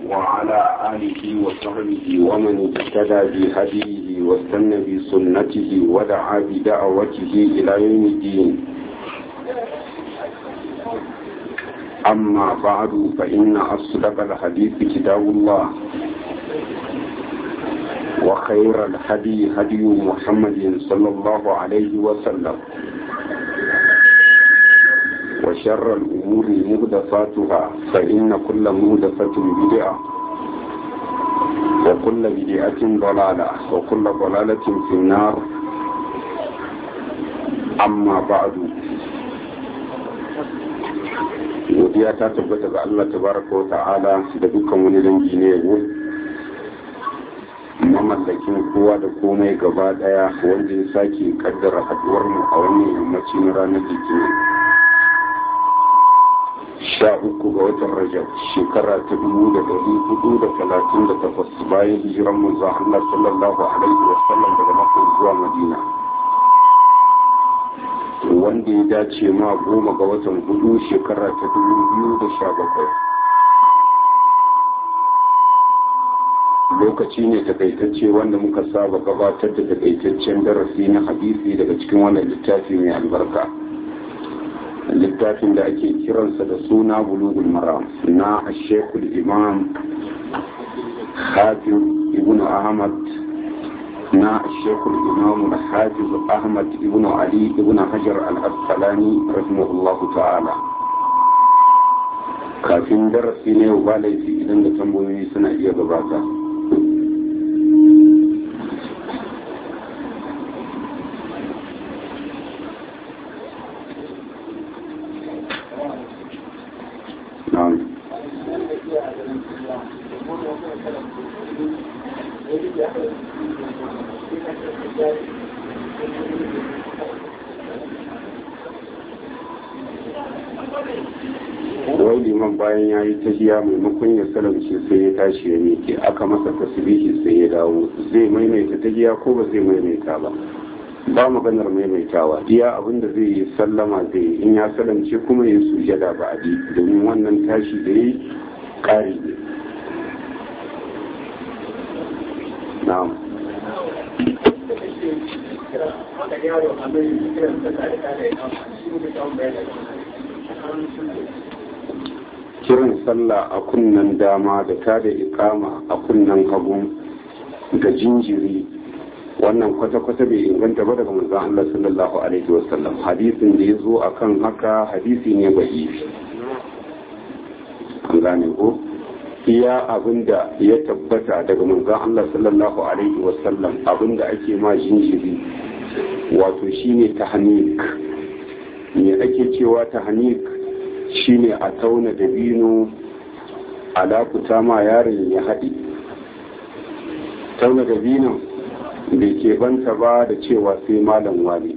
وعلى آله وصحبه ومن اهتدى بهديه واستنى بسنته ودعا بدعوته إلى يوم الدين أما بعد فإن أصدق الحديث كتاب الله وخير الهدي هدي محمد صلى الله عليه وسلم وشر الأمور مهدفاتها فإن كل مهدفة بدعة وكل بدعة ضلالة وكل ضلالة في النار أما بعد godiya ta tabbata ga Allah tabaraka wa ta'ala da dukkan wani dangi ne yau mamallakin kowa da komai gaba daya wanda ya sake kaddara haduwar mu a wannan yammaci na ranar litinin sha uku ga watan rajab shekara ta dubu da dari hudu da talatin da takwas bayan hijiran manzo Allah sallallahu alaihi wa sallam daga Makka zuwa Madina wanda ya dace ma goma ga watan hudu shekara ta dubu biyu da sha bakwai lokaci ne takaitacce wanda muka saba gabatar da takaitaccen darasi na hadisi daga cikin wannan littafi mai albarka littafin da ake kiransa da suna bulugul maram na ashekul imam hafiz ibn ahmad na shekul imam hafiz ahmad ibn ali ibn hajar al-asqalani rahimahullahu ta'ala kafin darasi ne ba laifi idan da tambayoyi suna iya gabata wai liman bayan ya yi tahiya maimakon ya salamce sai ya tashi ya miƙe aka masa tasbihi sai ya dawo zai maimaita tahiya ko ba zai maimaita ba ba maganar maimaitawa iya abin da zai yi sallama zai yi in ya salamce kuma ya sujada ba adi domin wannan tashi da yi ƙari ne na'am kiran sallah a kunnen dama da ta da ikama a kunnen hagu ga jinjiri wannan kwata-kwata bai inganta ba daga manzon Allah sallallahu alaihi wasallam hadisin da ya zo akan haka hadisi ne bai an gane ko iya abinda ya tabbata daga manzon Allah sallallahu alaihi wasallam abinda ake ma jinjiri wato shine tahnik me ake cewa tahnik shine a tauna dabino alakuta ma yaron ya haɗi tauna dabinon bai ke banta ba da cewa sai malam wani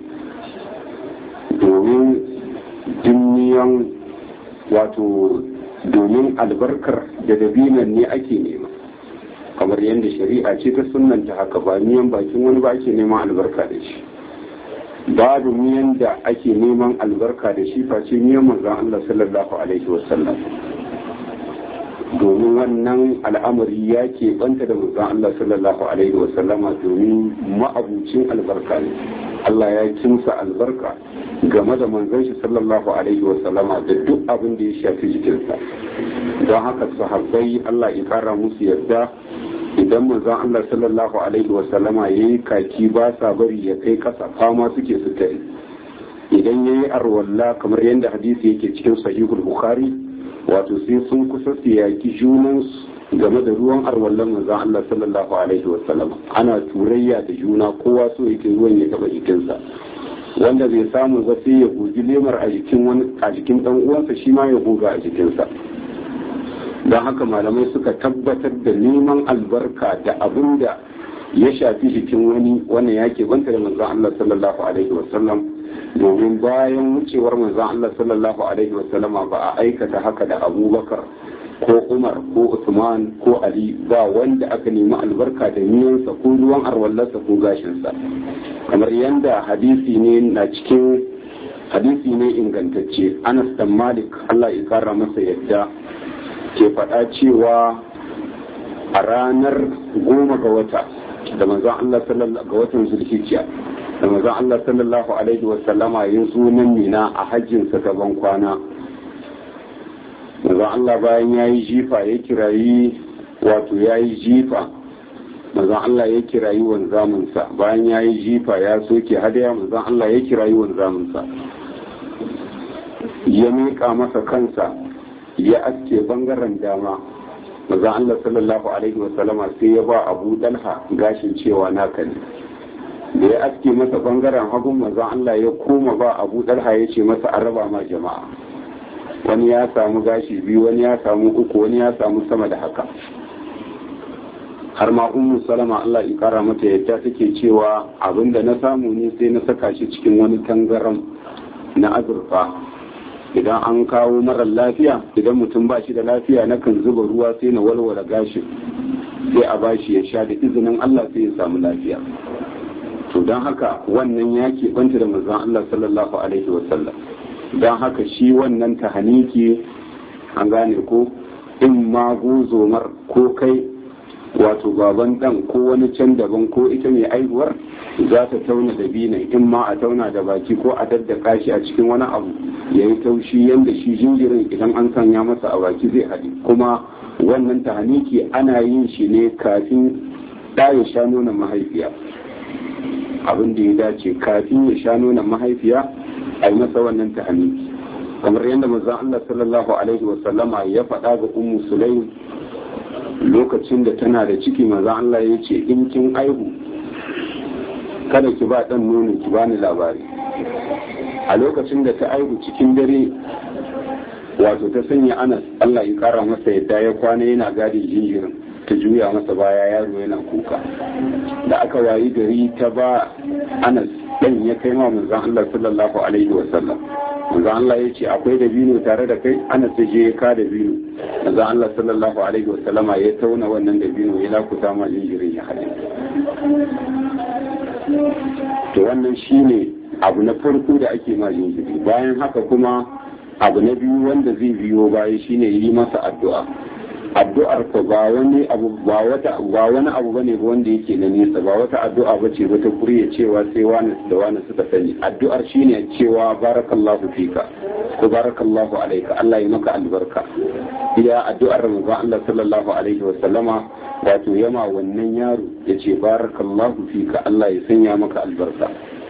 domin dimniyan wato domin albarkar da dabinon ne ake nema kamar yadda shari'a ce ta sunanta haka ba miyan bakin wani ba ake neman albarka da shi babu miyan da ake neman albarka da shi face miyan manzon Allah sallallahu alaihi wasallam domin wannan al'amari ya ke banta da manzon Allah sallallahu alaihi wasallama domin ma'abucin albarka ne Allah ya kimsa albarka game da manzon shi sallallahu alaihi wasallama da duk abin da ya shafi jikinsa don haka sahabbai Allah ya kara musu yarda idan manzon Allah sallallahu alaihi wasallama ya yi kaki ba sa bari ya kai kasa fama suke su tare idan ya yi arwalla kamar yadda hadisi yake cikin sahihul bukhari wato sai sun kusa su yaki junansu game da ruwan arwallan manzon Allah sallallahu alaihi wasallam ana turayya da juna kowa so yake ruwan ya taba jikinsa wanda bai samu ba sai ya gogi lemar a jikin wani a jikin dan uwansa shi ma ya goga a jikinsa don haka malamai suka tabbatar da neman albarka da abin da ya shafi jikin wani wannan ya ke banta da manzon Allah sallallahu alaihi wasallam domin bayan wucewar manzon Allah sallallahu alaihi wasallama ba a aikata haka da Abubakar ko Umar ko Usman ko Ali ba wanda aka nemi albarka da miyansa ko ruwan arwallarsa ko gashinsa kamar yadda hadisi ne na cikin hadisi ne ingantacce Anas dan Malik Allah ya kara masa yadda ke faɗa cewa a ranar goma ga wata da manzon Allah sallallahu ga watan zulhijja da manzon Allah sallallahu alaihi wa sallama ya zo nan mina a hajjin sa gaban kwana manzon Allah bayan yayi jifa ya kirayi wato yayi jifa manzon Allah ya kirayi wanzamin sa bayan yayi jifa ya soke hadaya manzon Allah ya kirayi wanzamin sa ya miƙa masa kansa ya aske bangaren dama maza Allah sallallahu alaihi wasallama sai ya ba abu dalha gashin cewa naka ne da ya aske masa bangaren hagun maza Allah ya koma ba abu dalha ya ce masa an raba ma jama'a wani ya samu gashi biyu wani ya samu uku wani ya samu sama da haka har ma ummu salama Allah ya kara mata yadda take cewa abinda na samu ne sai na saka shi cikin wani tangaram na azurfa idan an kawo marar lafiya idan mutum ba shi da lafiya na kan zuba ruwa sai na walwala gashin sai a bashi ya sha da izinin Allah sai ya samu lafiya to don haka wannan ya keɓanta da manzon Allah sallallahu alaihi wasallam don haka shi wannan tahaniki an gane ko in ma gozomar ko kai wato baban dan ko wani can daban ko ita mai aihuwar za ta tauna da binan in ma a tauna da baki ko a daddaka shi a cikin wani abu ya yi taushi yadda shi jinjirin idan an sanya masa a baki zai haɗe kuma wannan tahaniki ana yin shi ne kafin ɗa ya sha nonon mahaifiya abin da ya dace kafin ya sha nonon mahaifiya a yi masa wannan tahaniki kamar yadda manzon Allah sallallahu alaihi wa sallama ya faɗa ga ummu sulaim lokacin da tana da ciki manzon Allah ya ce in kin aihu kada ki ba ɗan nono ki bani labari a lokacin da ta aihu cikin dare wato ta sanya anas Allah ya kara masa yadda ya kwana yana gadin jinjirin ta juya masa baya yaro yana kuka da aka wayi gari ta ba anas ɗan ya kai ma manzon Allah sallallahu alaihi wa sallam manzon Allah ya ce akwai dabino tare da kai anas ya je ya ka dabino manzon Allah sallallahu alaihi wa sallama ya tauna wannan dabino ya lakuta ma jinjirin ya hade to wannan shine abu na farko da ake ma jinjiri bayan haka kuma abu na biyu wanda zai biyo baya shine yi masa addu'a addu'ar ko ba wani abu ba wata ba wani abu bane wanda yake na nesa ba wata addu'a bace wata kuriya cewa sai wani da wani suka sani addu'ar shine cewa barakallahu fika ko barakallahu alayka Allah ya maka albarka iya addu'ar manzon Allah sallallahu alaihi wa sallama wato yama wannan yaro yace barakallahu fika Allah ya sanya maka albarka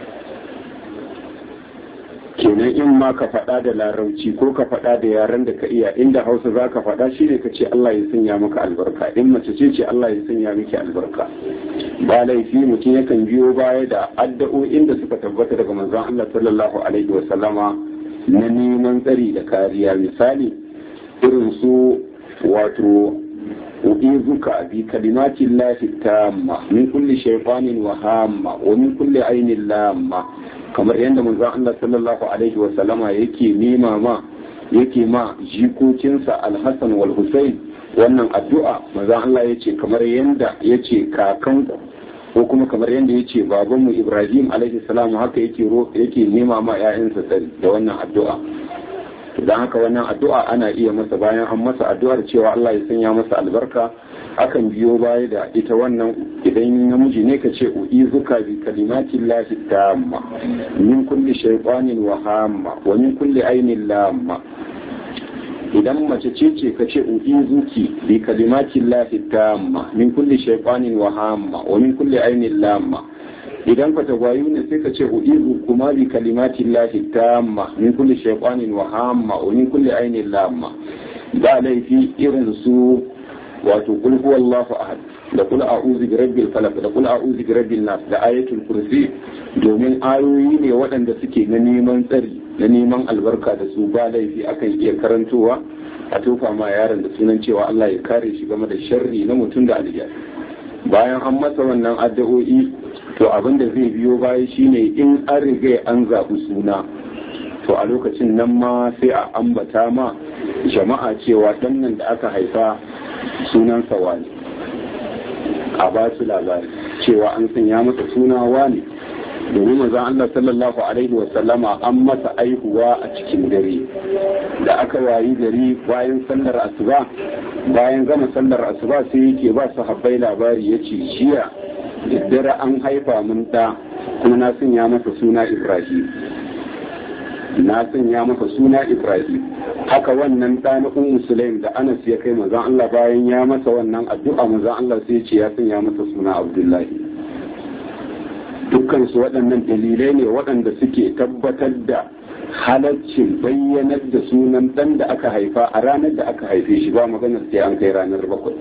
kenan in ma ka faɗa da larauci ko ka faɗa da yaren da ka iya inda hausa za ka faɗa shi ne ka ce Allah ya sanya maka albarka in mace ce ce Allah ya sanya miki albarka ba laifi mutum yakan biyo baya da addu'o'in da suka tabbata daga manzon Allah sallallahu alaihi wa sallama na neman tsari da kariya misali irin su wato u'izuka bi kalimati llahi tamma min kulli shaytanin wa hamma wa min kulli ainin lamma kamar yadda manzon Allah sallallahu alaihi wa sallama yake nema ma yake ma jikokinsa Al-Hassan wal Hussein wannan addu'a manzon Allah yace kamar yadda yace kakanku ko kuma kamar yadda yace babanmu Ibrahim alaihi salam haka yake yake nema ma ƴaƴansa tsari da wannan addu'a don haka wannan addu'a ana iya masa bayan an masa addu'ar cewa Allah ya sanya masa albarka akan biyo baya da ita wannan idan namiji ne ka ce u'izuka bi kalimati llahi tamma min kulli shaytanin wa hamma wa min kulli ainin lamma idan mace ce ce ka ce u'izuki bi kalimati llahi tamma min kulli shaytanin wa hamma wa min kulli ainin lamma idan ka tagwayu ne sai ka ce u'izu kuma bi kalimati llahi tamma min kulli shaytanin wa hamma wa min kulli ainin lamma ba laifi irin su wato kul huwallahu ahad da kul a'udhu bi rabbil falaq da kul a'udhu bi rabbin nas da ayatul kursi domin ayoyi ne waɗanda suke na neman tsari na neman albarka da su ba laifi akan iya karantowa a tofa ma yaron da sunan cewa Allah ya kare shi game da sharri na mutum da aljiya bayan an masa wannan addu'o'i to abin da zai biyo baya shine in an riga an zaɓi suna to a lokacin nan ma sai a ambata ma jama'a cewa ɗan nan da aka haifa sunansa wani a ba su labari cewa an sanya masa suna wani domin manzon Allah sallallahu alaihi wa sallama an masa aihuwa a cikin dare da aka wayi gari bayan sallar asuba bayan gama sallar asuba sai yake ba su habbai labari ya ce jiya daddare an haifa mun da kuma na sanya masa suna Ibrahim na sanya masa suna Ibrahim haka wannan ɗa na Ummu Sulaim da Anas ya kai manzon Allah bayan ya masa wannan addu'a manzon Allah sai ce ya sanya masa suna Abdullahi dukkan su waɗannan dalilai ne waɗanda suke tabbatar da halaccin bayyanar da sunan ɗan da aka haifa a ranar da aka haife shi ba maganar sai an kai ranar bakwai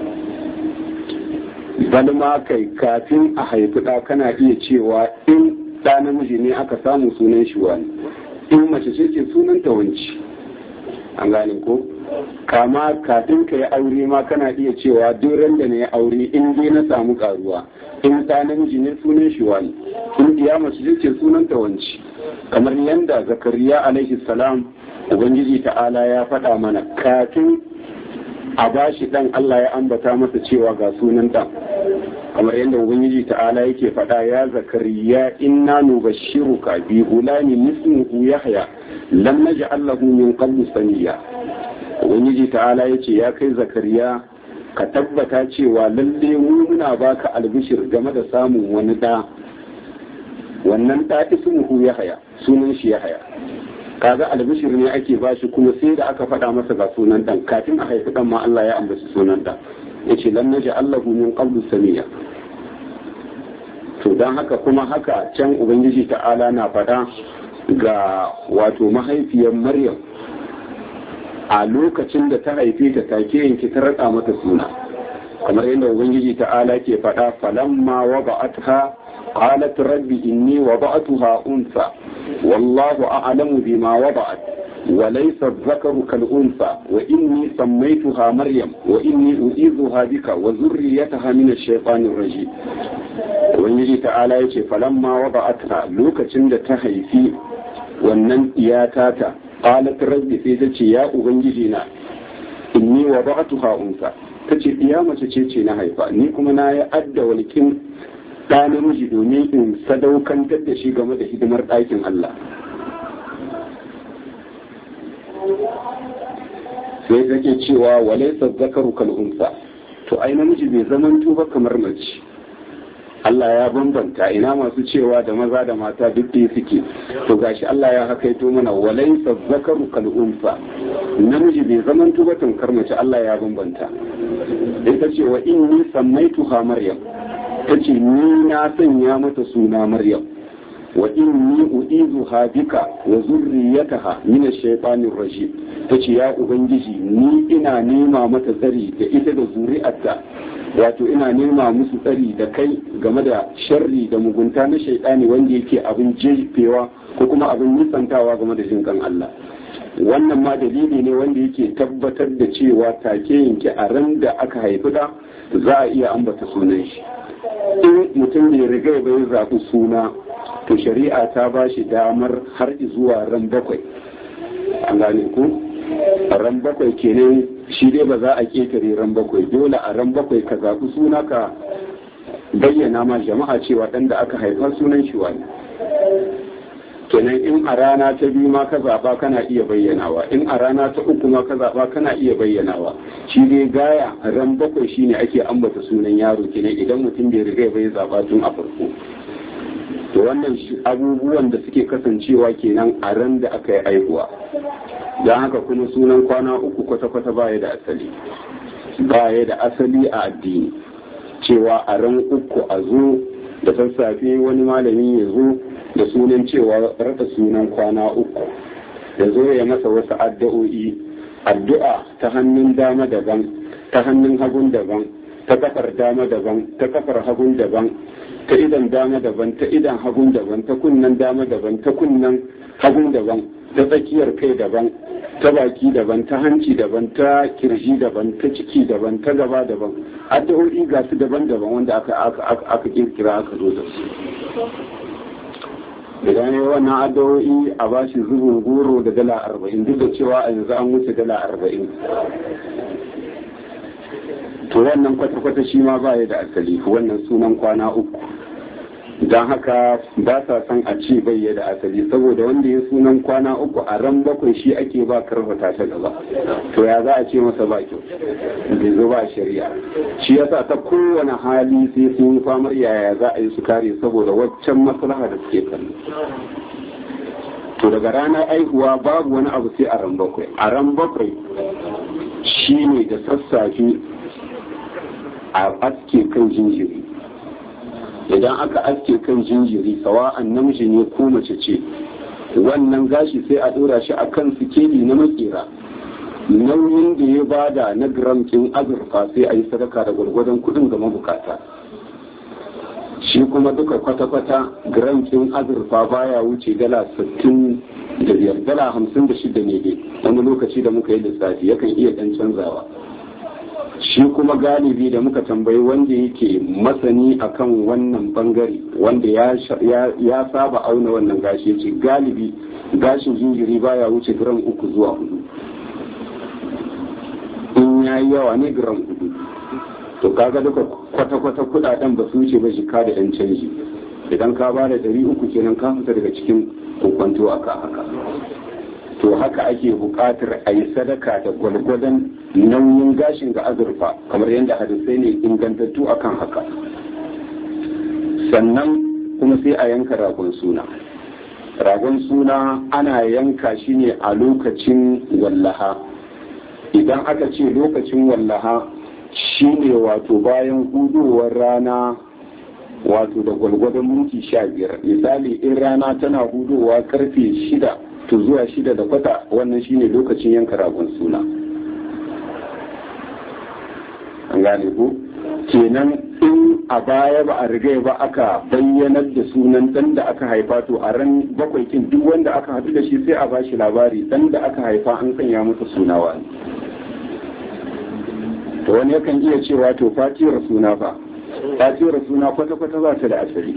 balma kai kafin a haifi ɗa kana iya cewa in ɗa namiji ne aka samu sunan shi wani in mace ce ce sunan ta wanci an gane ko kama kafin ka yi aure ma kana iya cewa duk da na yi aure in dai na samu karuwa in ɗa namiji ne sunan shi wani in iya mace ce ce sunan ta wanci kamar yadda zakariya alaihi salam ubangiji ta'ala ya faɗa mana kafin a bashi ɗan Allah ya ambata masa cewa ga sunan ɗan kamar yadda ubangiji ta'ala yake faɗa ya zakariya inna nubashshiruka bi gulamin ismuhu yahya lam naj'al lahu min qablu samiya ubangiji ta'ala yace ya kai zakariya ka tabbata cewa lalle mu muna baka albishir game da samun wani da wannan da ismuhu yahya sunan shi yahya kaga albishir ne ake bashi kuma sai da aka faɗa masa ga sunan dan kafin a haifi dan ma Allah ya ambaci sunan dan yace lam naj'al lahu min qablu samiya to don haka kuma haka can ubangiji ta'ala na faɗa ga wato mahaifiyar maryam a lokacin da ta haife ta take yanki ta raɗa mata suna kamar yadda ubangiji ta'ala ke faɗa falamma wada'atha qalat rabbi inni wada'tuha unsa wallahu a'lamu bima wada'at وليس الذكر كالأنثى وإني سميتها مريم وإني أعيذها بك وذريتها من الشيطان الرجيم ubangiji ta'ala ya ce falamma wada'atha lokacin da ta haifi wannan iyata ta qalat rabbi sai ta ce ya ubangiji na inni wada'tuha unsa ta ce iya mace ce ce na haifa ni kuma na ya adda walkin ɗa namiji domin in sadaukantar da shi game da hidimar ɗakin Allah sai take cewa walaysa zakaru kal unsa to ai namiji bai zamanto ba kamar mace Allah ya bambanta ina masu cewa da maza da mata duk da suke to gashi Allah ya hakaito mana walaysa zakaru kal unsa namiji bai zamanto ba tamkar mace Allah ya bambanta ita ce wa inni sammaituha maryam tace ni na sanya mata suna maryam wa inni u'izuha bika wa zurriyataha min ash-shaytanir rajim tace ya ubangiji ni ina nema mata tsari da ita da zuri'arta wato ina nema musu tsari da kai game da sharri da mugunta na shaitani wanda yake abin jefewa ko kuma abin nisantawa game da jinkan Allah wannan ma dalili ne wanda yake tabbatar da cewa take yanke a ran da aka haifi da za a iya ambata sunan shi in mutum bai riga bai zaɓi suna to shari'a ta ba shi damar har zuwa ran bakwai an gane ku ran bakwai kenan shi dai ba za a ketare ran bakwai dole a ran bakwai ka zaɓi suna ka bayyana ma jama'a cewa ɗan da aka haifa sunan shi wani kenan in a rana ta biyu ma ka zaɓa kana iya bayyanawa in a rana ta uku ma ka zaɓa kana iya bayyanawa shi dai gaya ran bakwai shine ake ambata sunan yaro kenan idan mutum bai riga bai zaɓa tun a farko to wannan abubuwan da suke kasancewa kenan a ran da aka yi aihuwa don haka kuma sunan kwana uku kwata-kwata baya da asali baya da asali a addini cewa a ran uku a zo da sassafe wani malami ya zo da sunan cewa rada sunan kwana uku ya zo ya masa wasu addu'o'i addu'a ta hannun dama daban ta hannun hagun daban ta kafar dama daban ta kafar hagun daban ta idan dama daban ta idan hagun daban ta kunnan dama daban ta kunnan hagun daban ta tsakiyar kai daban ta baki daban ta hanci daban ta kirji daban ta ciki daban ta gaba daban addu'o'i ga su daban-daban wanda aka aka kirkira aka zo da su idan ya wannan addu'o'i a bashi zubin goro da dala arba'in duk da cewa a yanzu an wuce dala arba'in to wannan kwata-kwata shi ma ba da asali wannan sunan kwana uku don haka ba sa son a ce bai da asali saboda wanda ya sunan kwana uku a ran bakwai shi ake ba karfata ta gaba to ya za a ce masa ba kyau bai zo ba shari'a shi yasa ta kowane hali sai sun yi famar yaya za a yi su kare saboda waccan maslaha da suke kallo to daga ranar aihuwa babu wani abu sai a ran bakwai a ran bakwai shi ne da sassafe a aske kan jinjiri idan aka aske kan jinjiri sawa'an namiji ne ko mace ce wannan gashi sai a ɗora shi a kan sikeli na makera nauyin da ya bada na gram ɗin azurfa sai a yi sadaka da gwargwadon kuɗin ga mabukata shi kuma duka kwata-kwata gram ɗin azurfa baya wuce dala sittin da biyar dala hamsin da shida ne dai wani lokaci da muka yi lissafi yakan iya ɗan canzawa shi kuma galibi da muka tambayi wanda yake masani akan wannan bangare wanda ya saba auna wannan gashi ce galibi gashin jinjiri baya wuce gram uku zuwa hudu in ya yi yawa ne gram hudu to kaga duka kwata-kwata kudaden ba su wuce ba jika da yan canji idan ka ba da dari uku kenan ka fita daga cikin kokwanto aka haka to haka ake buƙatar a yi sadaka da gwalgwadon nauyin gashin ga azurfa kamar yadda hadisai ne ingantattu akan haka sannan kuma sai a yanka ragon suna ragon suna ana yanka shi ne a lokacin wallaha idan aka ce lokacin wallaha shi ne wato bayan hudowar rana wato da gwalgwadon minti sha biyar misali in rana tana hudowa karfe shida to zuwa shida da kwata wannan shine lokacin yanka ragon suna an gane ku kenan in a baya ba a riga ba aka bayyanar da sunan dan da aka haifa to a ran bakwai kin duk wanda aka haɗu da shi sai a bashi labari dan da aka haifa an sanya masa suna wani to wani yakan iya cewa to fatiyar suna fa fatiyar suna kwata-kwata ba ta da asali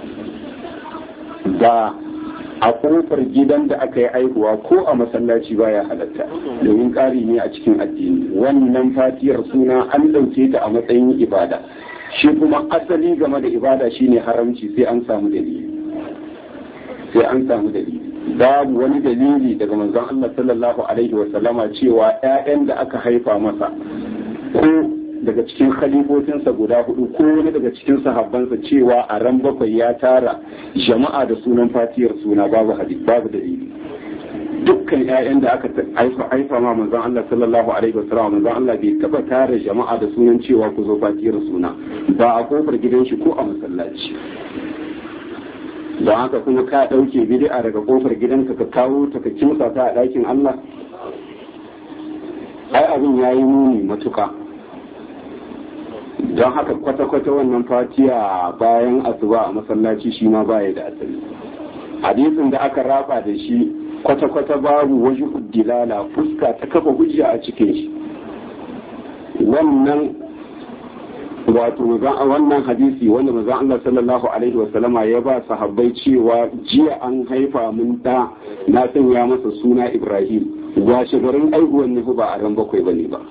ba a kofar gidan da aka yi aihuwa ko a masallaci baya halatta domin ƙari ne a cikin addini wannan fatiyar suna an ɗauke ta a matsayin ibada shi kuma asali game da ibada shine haramci sai an samu dalili sai an samu dalili babu wani dalili daga manzon Allah sallallahu alaihi wa sallama cewa ƴaƴan da aka haifa masa ko daga cikin khalifofinsa guda hudu ko wani daga cikin sahabbansa cewa a ran bakwai ya tara jama'a da sunan fatiyar suna babu hadisi babu dalili dukkan ƴaƴan da aka haifa haifa ma manzon Allah sallallahu alaihi wasallam manzon Allah bai taba tara jama'a da sunan cewa ku zo fatiyar suna ba a kofar gidan shi ko a masallaci don haka kuma ka ɗauke bid'a daga kofar gidanka ka kawo ta ka kimsa ta a ɗakin Allah ai abin yayi muni matuka don haka kwata-kwata wannan fatiya bayan asuba a masallaci shi ma baya da asali hadisin da aka raba da shi kwata-kwata babu waje dilala fuska ta kafa hujja a cikin shi wannan wato wannan hadisi wanda maza Allah sallallahu alaihi wasallama ya ba sahabbai cewa jiya an haifa mun da na sanya masa suna Ibrahim washe garin aihuwan ne ba a ran bakwai bane ba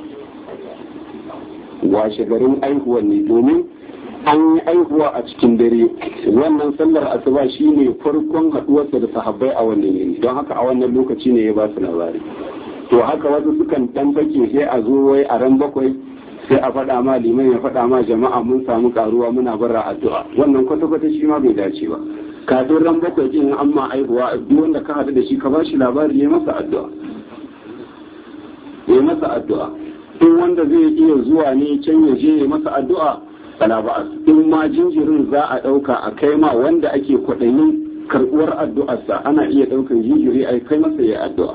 washe garin aihuwan ne domin an yi aihuwa a cikin dare wannan sallar asuba shine farkon haduwarsa da sahabbai a wannan yini don haka a wannan lokaci ne ya ba su labari to haka wasu sukan dan fake sai a zo wai a ran bakwai sai a faɗa ma liman ya faɗa ma jama'a mun samu karuwa muna barra addu'a wannan kwata-kwata shi ma bai dace ba kafin ran bakwai din an ma aihuwa duk wanda ka haɗu da shi ka ba shi labari ya masa addu'a ya masa addu'a in wanda zai iya zuwa ne can ya je ya masa addu'a bala ba in ma jinjirin za a ɗauka a kai ma wanda ake kwaɗayin karɓuwar addu'arsa ana iya ɗaukan jinjiri a kai masa ya addu'a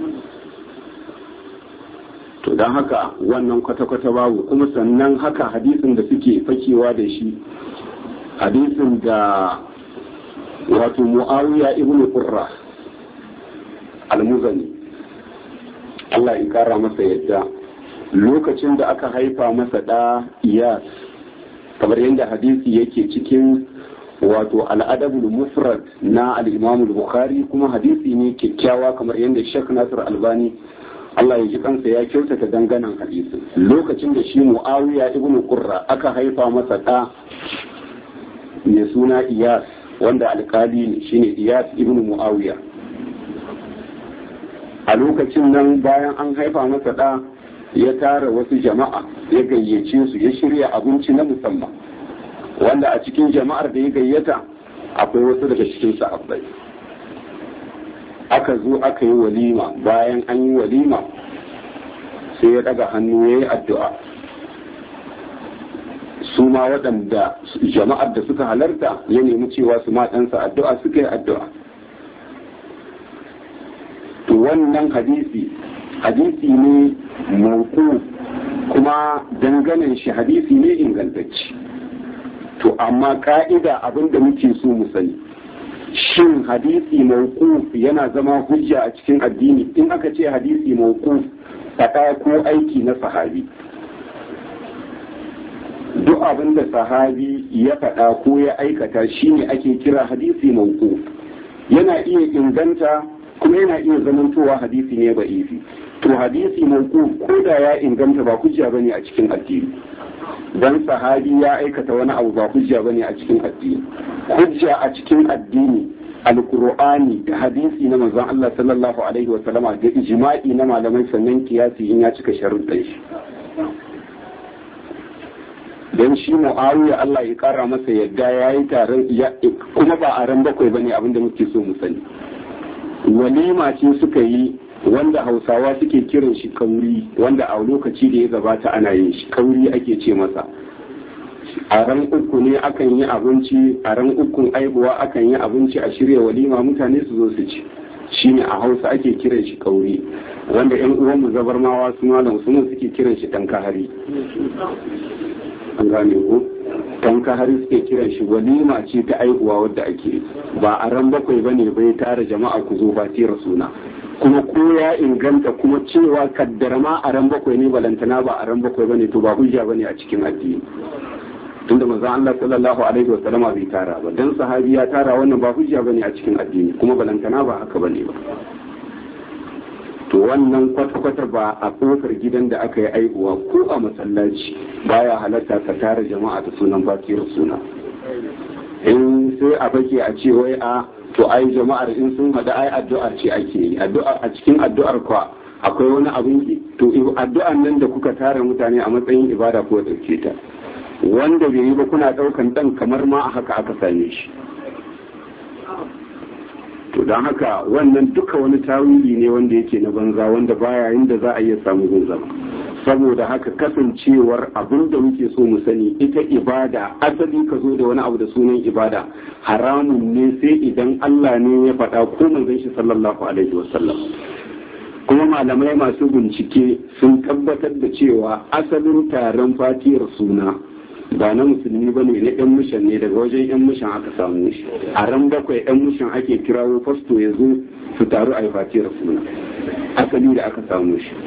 to don haka wannan kwata-kwata babu kuma sannan haka hadisin da suke fakewa da shi hadisin da wato mu'awiya ibn qurra al-muzani Allah ya kara masa yadda lokacin da aka haifa masa ɗa iyas kamar yadda hadisi yake cikin wato al'adabul mufrad na al-imam bukhari kuma hadisi ne kyakkyawa kamar yadda Sheikh Nasir Albani Allah ya ji kansa ya kyautata danganan hadisin lokacin da shi Muawiya ibn Qurra aka haifa masa ɗa mai suna Iyas wanda alkali ne shine iyas ibn muawiya a lokacin nan bayan an haifa masa da ya tara wasu jama'a ya gayyace su ya shirya abinci na musamman wanda a cikin jama'ar da ya gayyata akwai wasu daga cikin sahabbai aka zo aka yi walima bayan an yi walima sai ya daga hannu ya yi addu'a su ma waɗanda jama'ar da suka halarta ya nemi cewa su ma ɗansa addu'a suka yi addu'a to wannan hadisi hadisi ne mauku kuma danganen shi hadisi ne ingantacci to amma ka'ida abin da muke so mu sani shin hadisi mauku yana zama hujja a cikin addini in aka ce hadisi mauku faɗa ko aiki na sahabi duk abin da sahabi ya faɗa ko ya aikata shine ake kira hadisi mauku yana iya inganta kuma yana iya zamantowa hadisi ne ba ifi to hadisi mauku ko da ya inganta ba hujja bane a cikin addini dan sahabi ya aikata wani abu ba hujja bane a cikin addini hujja a cikin addini alqur'ani da hadisi na manzon Allah sallallahu alaihi wa sallama da ijma'i na malamai sannan kiyasi in ya cika sharuɗan shi dan shi mu'awiya Allah ya kara masa yadda yayi taron kuma ba a ran bakwai bane abinda muke so mu sani walima ce suka yi wanda hausawa suke kiran shi kauri wanda a lokaci da ya gabata ana yin shi kauri ake ce masa a ran uku ne akan yi abinci a ran ukun aibuwa akan yi abinci a shirya walima mutane su zo su ci shine a hausa ake kiran shi kauri wanda yan uwanmu zabarmawa su malam sunan suke kiran shi tankahari an gane ko tankahari suke kiran shi walima ce ta aihuwa wadda ake ba a ran bakwai bane bai tara jama'a ku zo fatira suna kuma ko ya inganta kuma cewa kaddara ma a ran bakwai ne balantana ba a ran bakwai bane to ba hujja bane a cikin addini tunda manzon Allah sallallahu alaihi wa sallama bai tara ba dan sahabi ya tara wannan ba hujja bane a cikin addini kuma balantana ba haka bane ba to wannan kwata-kwata ba a kofar gidan da aka yi aihuwa ko a masallaci baya halatta ka tara jama'a da sunan bakiyar suna in sai a bake a ce wai a to ai jama'ar in sun hada ai addu'ar ce ake yi addu'a a cikin addu'ar kwa akwai wani abin to addu'an nan da kuka tara mutane a matsayin ibada ko dauke ta wanda bai yi ba kuna daukan dan kamar ma a haka aka same shi to don haka wannan duka wani tawili ne wanda yake na banza wanda baya inda za a iya samu gunzama saboda haka kasancewar abin da muke so mu sani ita ibada asali ka zo da wani abu da sunan ibada haramun ne sai idan Allah ne ya faɗa ko manzon shi sallallahu alaihi wasallam kuma malamai masu bincike sun tabbatar da cewa asalin taron fatiyar suna ba na musulmi ba ne na yan mishan ne daga wajen yan mishan aka samu shi a ran bakwai yan mishan ake kirawo fasto ya zo su taru a yi fatiyar suna asali da aka samu shi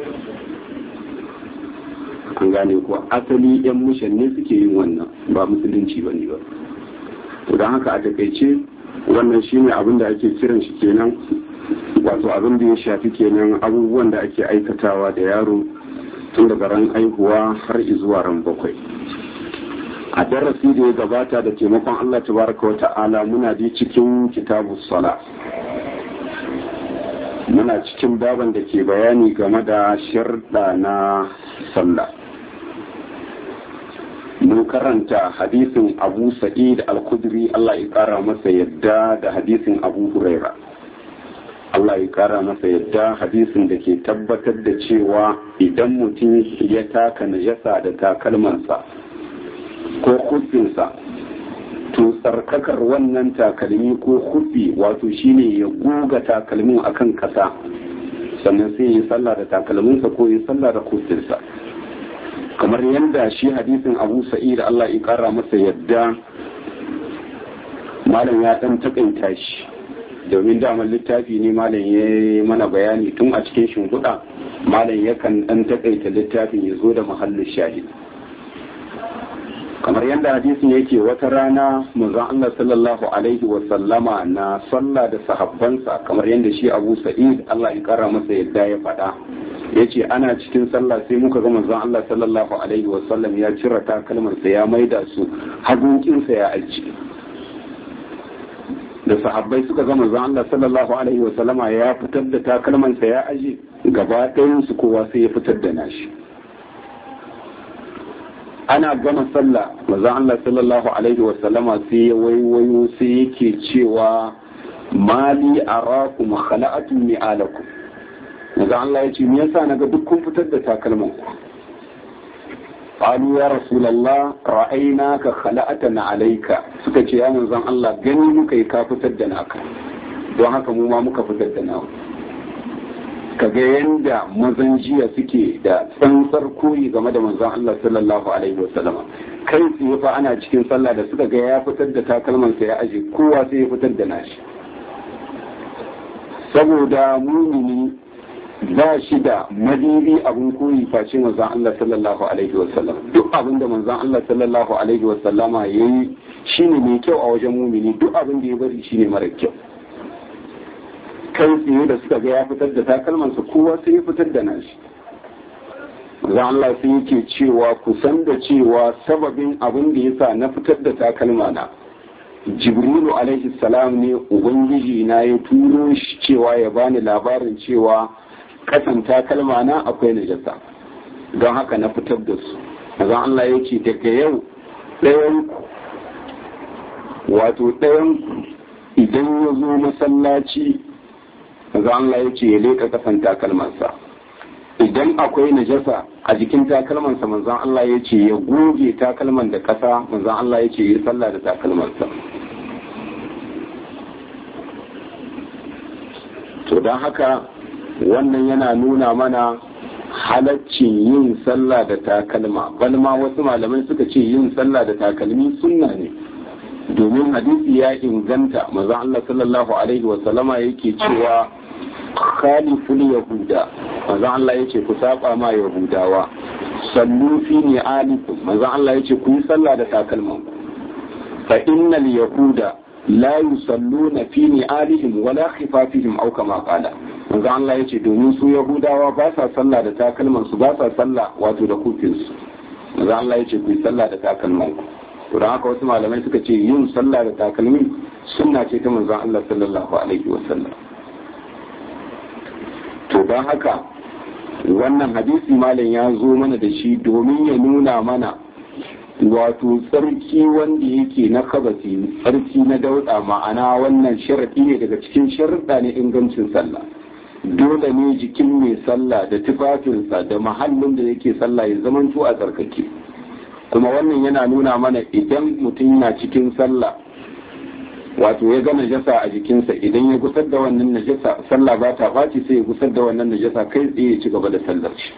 an gane ko asali yan mishan ne suke yin wannan ba musulunci ba ne ba to don haka a takaice wannan shine abin da ake kiran shi kenan wato abin da ya shafi kenan abubuwan da ake aikatawa da yaro tun daga ran aihuwa har zuwa ran bakwai a darasi da ya gabata da taimakon Allah tabaraka wa ta'ala muna ji cikin kitabu sala muna cikin baban da ke bayani game da sharda na sallah mun karanta hadisin abu sa'id al-kudri Allah ya kara masa yadda da hadisin abu huraira Allah ya kara masa yadda hadisin da ke tabbatar da cewa idan mutum ya taka najasa da takalmansa ko kufinsa to tsarkakar wannan takalmi ko kufi wato shine ya goga takalmin akan kasa sannan sai yi sallah da takalminsa ko yi sallah da kufinsa kamar yadda shi hadisin abu sa'id Allah ya kara masa yadda malam ya dan takaita shi domin damar littafi ne malam ya mana bayani tun a cikin shimfiɗa malam yakan dan takaita littafin ya zo da mahallin shahid kamar yadda hadisin yake wata rana manzon Allah sallallahu alaihi wa sallama na sallah da sahabbansa kamar yadda shi Abu Sa'id Allah ya kara masa yadda ya faɗa yace ana cikin sallah sai muka ga manzon Allah sallallahu alaihi wa sallam ya cire takalmarsa ya maida su hagunkinsa ya aji da sahabbai suka ga manzon Allah sallallahu alaihi wa sallama ya fitar da takalmansa ya aje gaba ɗayan su kowa sai ya fitar da nashi ana gama sallah manzon Allah sallallahu alaihi wa sallama sai ya waiwayo sai yake cewa mali arakum khala'atun mi'alakum manzon Allah ya ce me yasa naga duk kun fitar da takalman ku قالوا يا رسول الله رأيناك خلأتنا عليك suka ce ya manzon Allah gani muka yi ka fitar da naka don haka mu ma muka fitar da nawa kaga yanda mazan jiya suke da tsantsar koyi game da manzon Allah sallallahu alaihi wasallama kai tsaye fa ana cikin sallah da suka ga ya fitar da takalmansa ya aje kowa sai ya fitar da nashi saboda mumini ba shi da madiri abin koyi face manzon Allah sallallahu alaihi wa sallam duk abin da manzon Allah sallallahu alaihi wa sallama yayi shine mai kyau a wajen mumini duk abin da ya bari shine mara kyau kai tsaye da suka ga ya fitar da takalmansa kowa sai ya fitar da nashi manzon Allah sai yake cewa kusan da cewa sababin abin da yasa na fitar da takalma na jibrilu alaihi salam ne ubangiji na ya turo shi cewa ya bani labarin cewa kasan takalma na akwai najasa don haka na fitar da su mazan Allah ya ce daga yau ɗayan wato ɗayan idan ya zo masallaci mazan Allah ya ce ya leƙa kasan takalmansa idan akwai najasa a jikin takalmansa manzan Allah ya ce ya goge takalman da ƙasa manzan Allah ya ce ya sallah da takalmansa to don haka wannan yana nuna mana halaccin yin sallah da takalma balma wasu malamai suka ce yin sallah da takalmi sunna ne domin hadisi ya inganta maza Allah sallallahu alaihi wa sallama yake cewa khaliful yahuda maza Allah yace ku saba ma yahudawa sallu fi ni'alikum maza Allah yace ku yi sallah da takalman fa innal yahuda la yusalluna fi ni'alihim wala khifafihim aw kama qala manzo Allah yace domin su yahudawa ba sa sallah da takalman su ba sa sallah wato da kufin su manzo Allah yace ku yi sallah da takalman ku to dan haka wasu malamai suka ce yin sallah da takalmi sunna ce ta manzo Allah sallallahu alaihi wasallam to dan haka wannan hadisi malam ya zo mana da shi domin ya nuna mana wato tsarki wanda yake na kabasi tsarki na dauda ma'ana wannan sharaɗi ne daga cikin sharaɗa ne ingancin sallah dole ne jikin mai sallah da tufafinsa da mahallin da yake sallah ya zamanto a tsarkake kuma wannan yana nuna mana idan mutum na cikin sallah wato ya ga najasa a jikinsa idan ya gusar da wannan najasa sallah ba ta ɓaci sai ya gusar da wannan najasa kai tsaye ya ci gaba da sallar shi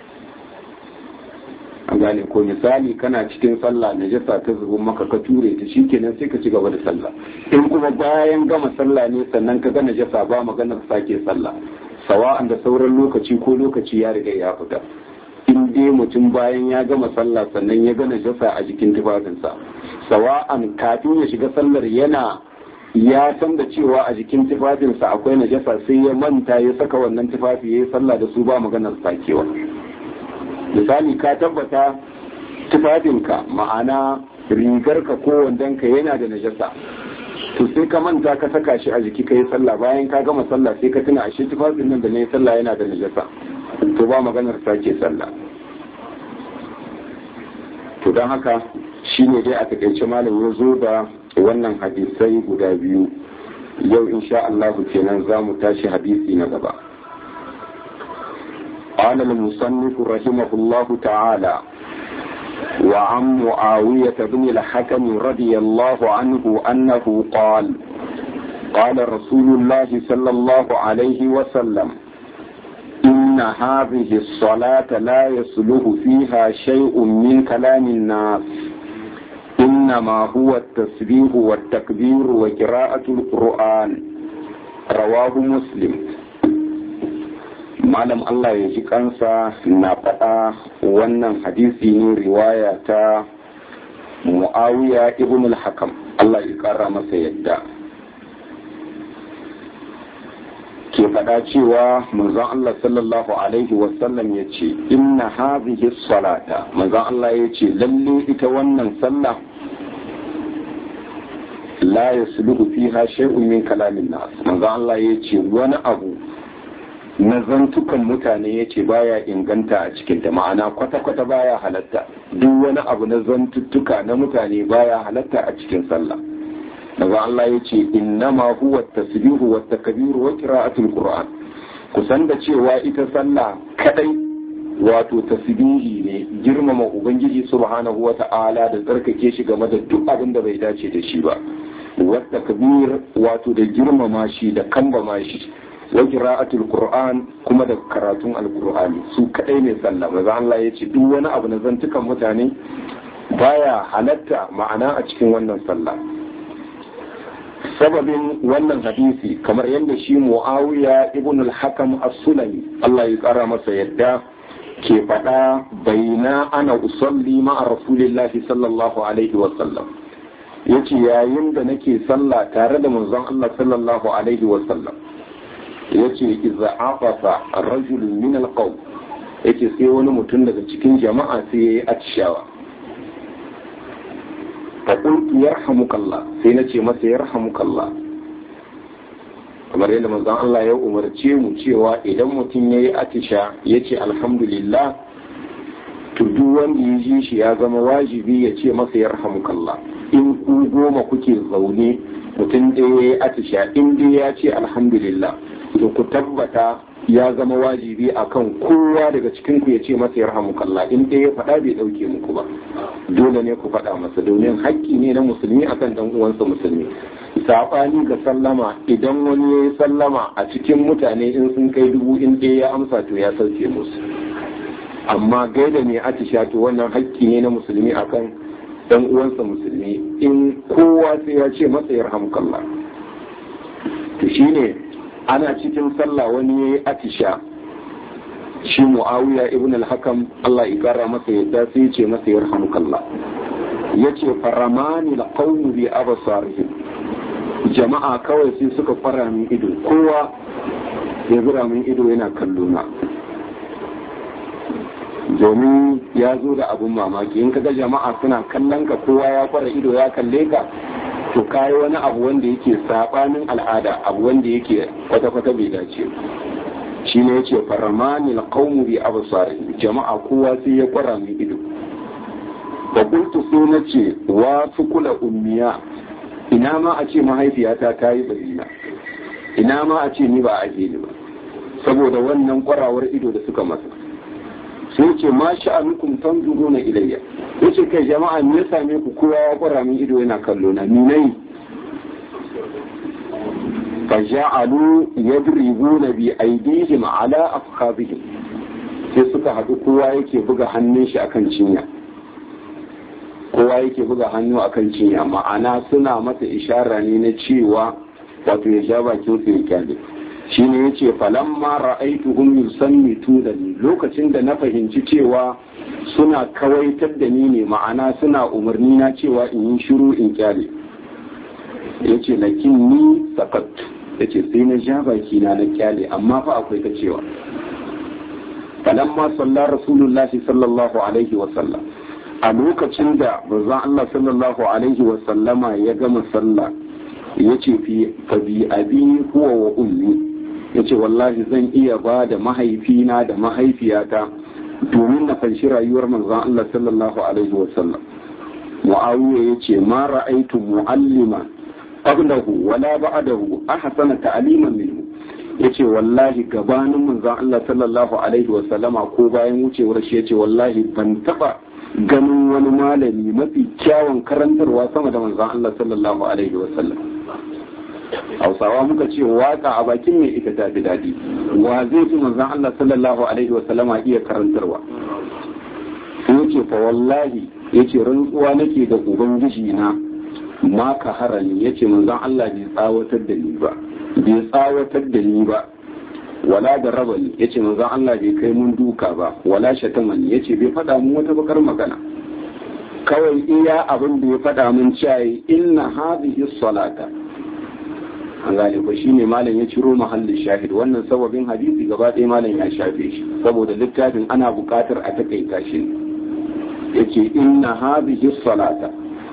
an gane ko misali kana cikin sallah najasa ta zubo maka ka ture ta shikenan sai ka ci gaba da sallah in kuma bayan gama sallah ne sannan ka ga najasa ba maganar sake sallah sawa'an da sauran lokaci ko lokaci ya riga ya fita in dai mutum bayan ya gama sallah sannan ya ga najasa a jikin tufafinsa sawa'an kafin ya shiga sallar yana ya san da cewa a jikin tufafinsa akwai najasa sai ya manta ya saka wannan tufafi ya yi sallah da su ba maganar sakewa misali ka tabbata tufafinka ma'ana rigarka ko wandonka yana da najasa to sai ka manta ka saka shi a jiki ka yi sallah bayan ka gama sallah sai ka tuna ashe tufafin nan da na yi sallah yana da najasa to ba maganar sake sallah to don haka shine dai a takaice malam ya zo da wannan hadisai guda biyu yau insha Allah kenan za mu tashi hadisi na gaba قال المصنف رحمه الله تعالى وعن معاوية بن الحكم رضي الله عنه أنه قال قال رسول الله صلى الله عليه وسلم إن هذه الصلاة لا يصلح فيها شيء من كلام الناس إنما هو التسبيح والتكبير وقراءة القرآن رواه مسلم malam Allah ya ji kansa na faɗa wannan hadisi ne riwaya ta mu'awiya ibn al-hakam Allah ya ƙara masa yadda ke faɗa cewa manzon Allah sallallahu alaihi wasallam ya ce inna hadhihi salata manzon Allah ya ce lalle ita wannan sallah la yasluhu fiha shay'un min kalamin nas manzo Allah yace wani abu na zantukan mutane yace baya inganta a cikin ta ma'ana kwata kwata baya halatta duk wani abu na zantuttuka na mutane baya halatta a cikin sallah manzo Allah yace innama huwa tasbihu wa takbiru wa qira'atul qur'an kusan da cewa ita sallah kadai wato tasbihi ne girmama ubangiji subhanahu wa ta'ala da tsarkake shi game da duk abin da bai dace da shi ba wata kabir wato da girmama shi da kambama shi wa qira'atul qur'an kuma da karatun alqur'ani su kadai ne sallah maza Allah ya ce duk wani abu na zantukan mutane baya halatta ma'ana a cikin wannan sallah sababin wannan hadisi kamar yadda shi muawiya ibn al-hakam as-sulami Allah ya tsara masa yadda ke faɗa baina ana usalli ma'a rasulillahi sallallahu alaihi wa sallam yace yayin da nake sallah tare da manzon Allah sallallahu alaihi wa sallam yace idza afasa rajulun min al-qawm yace sai wani mutum daga cikin jama'a sai yayi atishawa faƙultu ya rahamukallah sai na ce masa ya rahamukallah kamar yadda manzon Allah ya umarce mu cewa idan mutum ya yi atisha ya ce alhamdulillah to duk wanda ya ji shi ya zama wajibi ya ce masa ya rahamukallah in ku goma kuke zaune mutum ɗaya ya yi atisha in dai ya ce alhamdulillah to ku tabbata ya zama wajibi akan kowa daga cikin ku ya ce masa ya rahamukallah in dai ya faɗa bai ɗauke muku ba dole ne ku faɗa masa domin haƙƙi ne na musulmi akan dan uwansa musulmi saɓani ga sallama idan wani ya yi sallama a cikin mutane in sun kai dubu in ɗaya ya amsa to ya sauke musu amma gaida ne atisha to wannan haƙƙi ne na musulmi akan dan uwansa musulmi in kowa sai ya ce masa ya rahamukallah to shine ana cikin sallah wani ya yi atisha shi mu'awiya ibn al-hakam Allah ya kara masa yadda sai ya ce masa ya rahamukallah ya ce faramani la qawmu bi absarihim jama'a kawai sai suka fara min ido kowa ya zura min ido yana kallo na domin ya zo da abun mamaki in kaga jama'a suna kallon ka kowa ya fara ido ya kalle ka to kayi wani abu wanda yake sabanin al'ada abu wanda yake kwata-kwata bai dace shi ne yace faramani alqawmu bi absari jama'a kowa sai ya kwara min ido da kuntu sai na ce wa kula ummiya ina ma a ce mahaifiyata ta yi barina ina ma a ce ni ba a ni ba saboda wannan kwarawar ido da suka masa sai ce ma sha'anukum tanzuruna ilayya yace kai jama'a me ya same ku kowa ya kwara min ido yana kallo na ni nayi fa ja'alu yadribuna bi aydihim ala afkhadhihim sai suka haɗu kowa yake buga hannun shi akan cinya kowa yake buga hannu akan cinya ma'ana suna masa ishara ne na cewa wato ya sha bakin su ya kyale shine yace falamma ra'aytuhum yusammitu da ni lokacin da na fahimci cewa suna kawaitar da ni ne ma'ana suna umarni na cewa in yi shiru in kyale yace lakin ni sakattu yace sai na ja baki na na kyale amma fa akwai ta cewa falamma salla rasulullahi sallallahu alaihi wa sallam a lokacin da manzon Allah sallallahu alaihi wa sallama ya gama sallah yace fi fa bi abi huwa wa ummi yace wallahi zan iya ba da mahaifina da mahaifiyata domin na fanshi rayuwar manzon Allah sallallahu alaihi wa sallam Muawiya yace ma ra'aitu mu'allima qablahu wala ba'dahu ahsana ta'liman minhu yace wallahi gabanin manzon Allah sallallahu alaihi wa sallama ko bayan wucewar shi yace wallahi ban taba ganin wani malami mafi kyawun karantarwa sama da manzon Allah sallallahu alaihi wa sallam hausawa muka ce waka a bakin mai ita ta fi daɗi wa zai fi manzon Allah sallallahu alaihi wa sallama iya karantarwa sai yace fa wallahi yace rantsuwa nake da ubangiji na ma ka harani yace manzon Allah bai tsawatar da ni ba bai tsawatar da ni ba wala da raba ni yace manzon Allah bai kai mun duka ba wala shatama ni yace bai faɗa mun wata bakar magana kawai iya abin da ya faɗa mun cewa inna hadhihi salata an gane ko shine malam ya ciro mahallin shahid wannan sababin hadisi gaba ɗaya malam ya shafe shi saboda littafin ana buƙatar a takaita shi yace inna hadhihi salata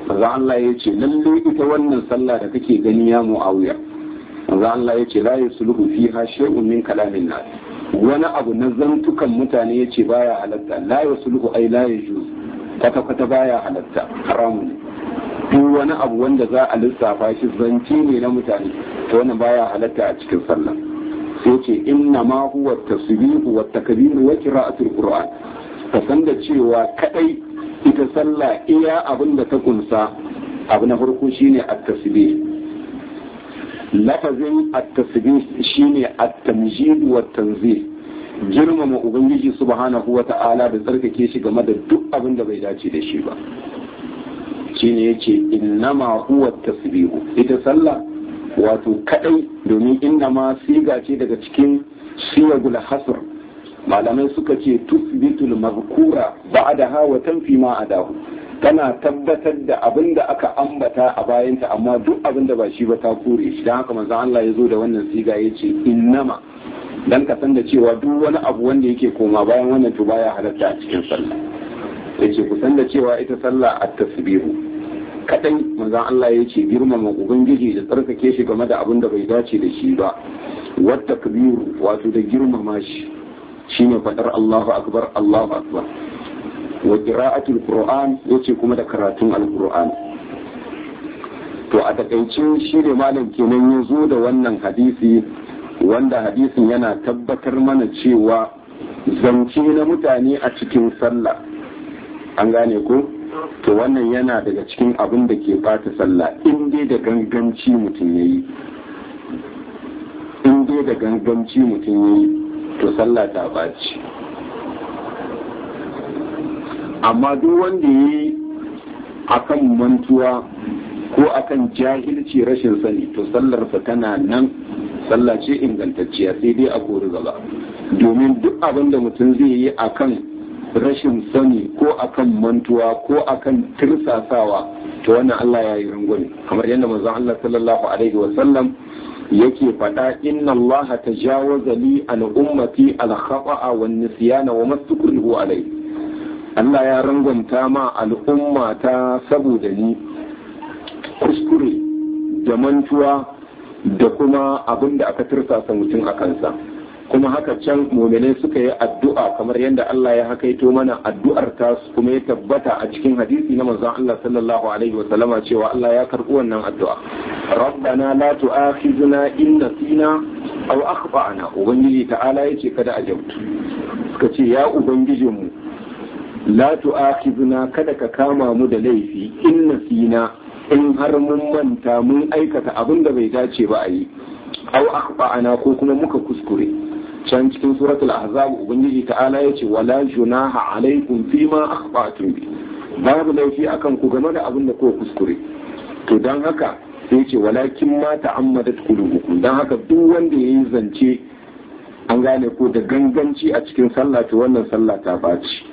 manzo Allah ya ce lalle ita wannan sallah da kake gani ya muawiya manzo Allah ya ce la yusluhu fiha shay'un min kalamin nas wani abu na zantukan mutane ya ce baya halatta la yusluhu ai la yajuz kwata kwata baya halatta haramun duk wani abu wanda za a lissafa shi zance ne na mutane to wannan baya halatta a cikin sallah sai ce inna ma huwa tasbihu wa takbir wa qira'atul qur'an ka san da cewa kadai ita sallah iya abin da ta kunsa abu na farko shine at-tasbih lafazin at-tasbih shine at-tamjid wa tanzih girmama ubangiji subhanahu wa ta'ala da tsarkake shi game da duk abin da bai dace da shi ba shine yace innama huwa tasbihu ita sallah wato kadai domin innama siga ce daga cikin siyagul hasr malamai suka ce tusbitul mazkura ba'daha wa tanfi ma adahu tana tabbatar da abin da aka ambata a bayanta amma duk abin da ba shi ba ta kore shi dan haka manzo Allah ya zo da wannan siga yace innama dan ka san da cewa duk wani abu wanda yake koma bayan wannan to baya halatta a cikin sallah yace ku san da cewa ita sallah at-tasbihu kadai manzon Allah ya ce girmama ubangiji da tsarkake shi game da abin da bai dace da shi ba wata kabiru wato da girmama shi shine fadar Allahu akbar Allahu akbar wa qira'atul qur'an yace kuma da karatun alquran to a takaice shi ne malam kenan ya zo da wannan hadisi wanda hadisin yana tabbatar mana cewa zance na mutane a cikin sallah an gane ko to wannan yana daga cikin abin da ke bata sallah in dai da ganganci mutum ya yi in dai da ganganci mutum ya yi to sallah ta baci amma duk wanda ya yi akan mantuwa ko akan jahilci rashin sani to sallarsa tana nan sallah ce ingantacciya sai dai a kori gaba domin duk abin da mutum zai yi akan rashin sani ko akan mantuwa ko akan tirsasawa to wannan Allah ya yi rangwame kamar yadda manzon Allah sallallahu alaihi wa sallam yake faɗa inna Allah tajawaza li an ummati al khata'a wan nisyana wa mastukrihu alaihi Allah ya rangwanta ma al'umma ta saboda ni kuskure da mantuwa da kuma abin da aka tirsasa mutum a kansa kuma haka can muminai suka yi addu'a kamar yadda Allah ya hakaito mana addu'ar ta kuma ya tabbata a cikin hadisi na manzon Allah sallallahu alaihi wa sallama cewa Allah ya karɓi wannan addu'a rabbana la tu'akhizna in nasina aw akhtana ubangiji ta'ala yace kada a jautu suka ce ya ubangijinmu la tu'akhizna kada ka kama mu da laifi in nasina in har mun manta mun aikata abin da bai dace ba a yi aw akhtana ko kuma muka kuskure can cikin suratul ahzab ubangiji ta'ala yace wala junaha alaikum fima akhtatum bi babu laifi akan ku game da abin da kuka kuskure to dan haka sai yace walakin ma ta'ammadat qulubukum dan haka duk wanda yayi zance an gane ko da ganganci a cikin sallah to wannan sallah ta baci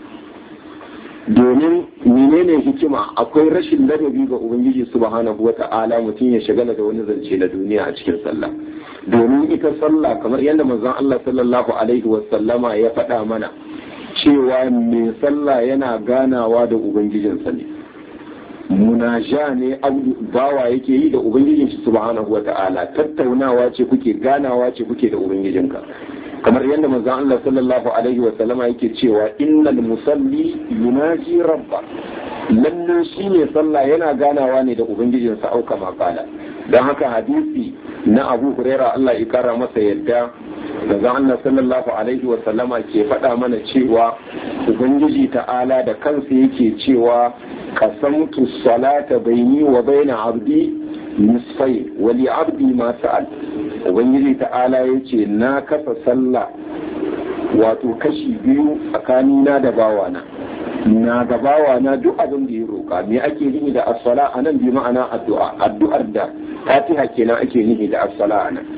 domin menene hikima akwai rashin ladabi ga ubangiji subhanahu wata'ala mutum ya shagala da wani zance na duniya a cikin sallah domin ita sallah kamar yadda manzon Allah sallallahu alaihi wasallama ya faɗa mana cewa mai sallah yana ganawa da ubangijinsa ne munaja ne bawa yake yi da ubangijin shi subhanahu wata'ala tattaunawa ce kuke ganawa ce kuke da ubangijinka kamar yadda manzon Allah sallallahu alaihi wa sallama yake cewa innal musalli yunaji rabba lalle shi ne sallah yana ganawa ne da ubangijinsa auka makala don haka hadisi na Abu Huraira Allah ya kara masa yadda manzon Allah sallallahu alaihi wa sallama ke faɗa mana cewa ubangiji ta'ala da kansa yake cewa qasamtu salata baini wa baina abdi nisfai wa li abdi ma sa'al ubangiji ta'ala ya ce na kasa sallah wato kashi biyu tsakanina da bawana na da bawana duk abin da ya roƙa me ake nihi da as-sala anan bi ma'ana addu'a addu'ar da fatiha kenan ake nihi da as-sala anan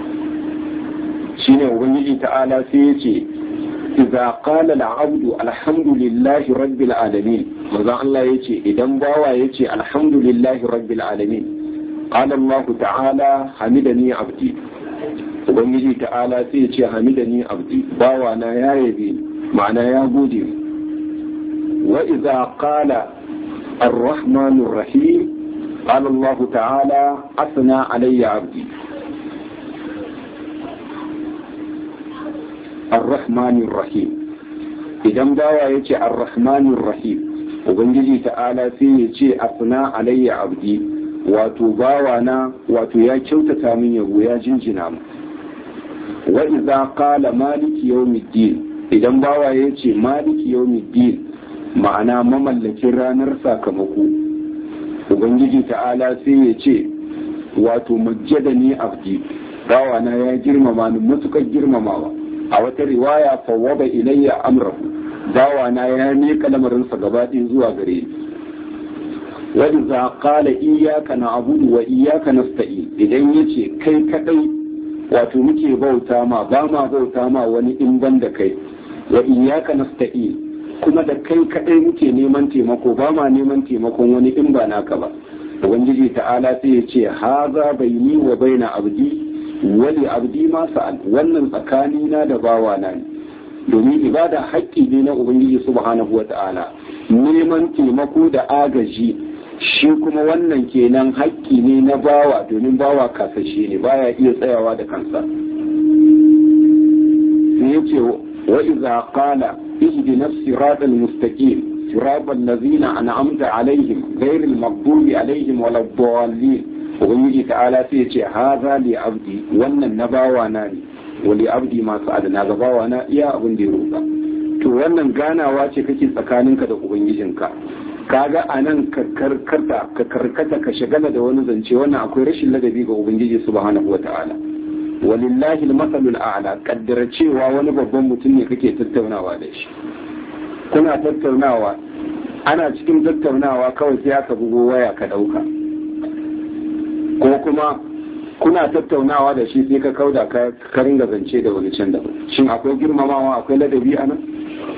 shine ubangiji ta'ala sai ya ce idza qala al-abdu alhamdulillahi rabbil alamin manzo Allah yace idan bawa yace alhamdulillahi rabbil alamin قال الله تعالى حمدني عبدي ubangiji ta'ala sai ya ce hamidani abdi bawa na ya yabe ma'ana ya gode wa idza qala الرحمن الرحيم قال الله تعالى أثنى علي عبدي الرحمن الرحيم idan bawa ya ce arrahmanir rahim ubangiji ta'ala sai ya ce asna alayya abdi wato bawa na wato ya kyautata min yabo ya jinjina mu wa idza qala maliki yawmiddin idan bawa ya ce maliki yawmiddin ma'ana mamallakin ranar sakamako ubangiji ta'ala sai ya ce wato majjadani abdi bawa na ya girmama ni matukar girmamawa a wata riwaya fawwaba ilayya amrahu bawa na ya miƙa lamarinsa gaba ɗaya zuwa gare ni wa idza qala iyyaka na'budu wa iyyaka nasta'in idan yace kai kadai wato muke bauta ma ba ma bauta ma wani in ban da kai wa iyyaka nasta'in kuma da kai kadai muke neman taimako ba ma neman taimakon wani in ba naka ba ubangiji ta'ala sai ya ce haza baini wa baina abdi wali abdi ma sa'al wannan tsakanina da bawa na ne domin ibada haƙƙi ne na ubangiji subhanahu wa ta'ala neman taimako da agaji shi kuma wannan kenan haƙƙi ne na bawa domin bawa kasashe ne baya iya tsayawa da kansa sai yace wa idza qala ihdina siratal mustaqim صراط الذين أنعمت عليهم غير المغضوب عليهم ولا الضالين ubangiji ta'ala sai ya ce haza li abdi wannan na bawa na ne wa li abdi masu adana ga bawa na iya abin da ya roƙa to wannan ganawa ce kake tsakaninka da ubangijinka kaga a nan ka karkata ka karkata ka shagala da wani zance wannan akwai rashin ladabi ga ubangiji subhanahu wata'ala walillahi al-masalul a'la kaddara cewa wani babban mutum ne kake tattaunawa da shi kuna tattaunawa ana cikin tattaunawa kawai sai aka bugo waya ka dauka ko kuma kuna tattaunawa da shi sai ka kauda ka ringa zance da wani can daban shin akwai girmamawa akwai ladabi a nan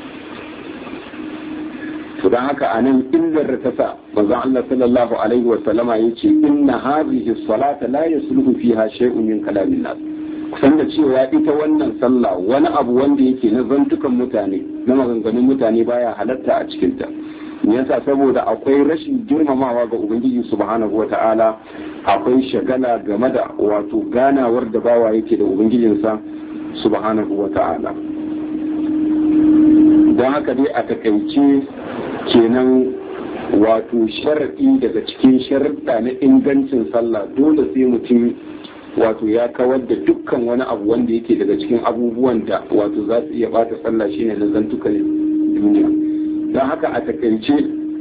to dan haka a nan illar da ta sa manzon Allah sallallahu alaihi wa sallama yace inna hadhihi salata la yasluhu fiha shay'un min kalamin nas kusan da cewa ita wannan sallah wani abu wanda yake na zantukan mutane na maganganun mutane baya halatta a cikinta yasa saboda akwai rashin girmamawa ga ubangiji subhanahu wata'ala akwai shagala game da wato ganawar da bawa yake da ubangijinsa subhanahu wata'ala don haka dai a takaice kenan wato sharaɗi daga cikin sharaɗa na ingancin sallah dole sai mutum wato ya kawar da dukkan wani abu wanda yake daga cikin abubuwan da wato za su iya bata sallah shine na zantukan duniya don haka a takaice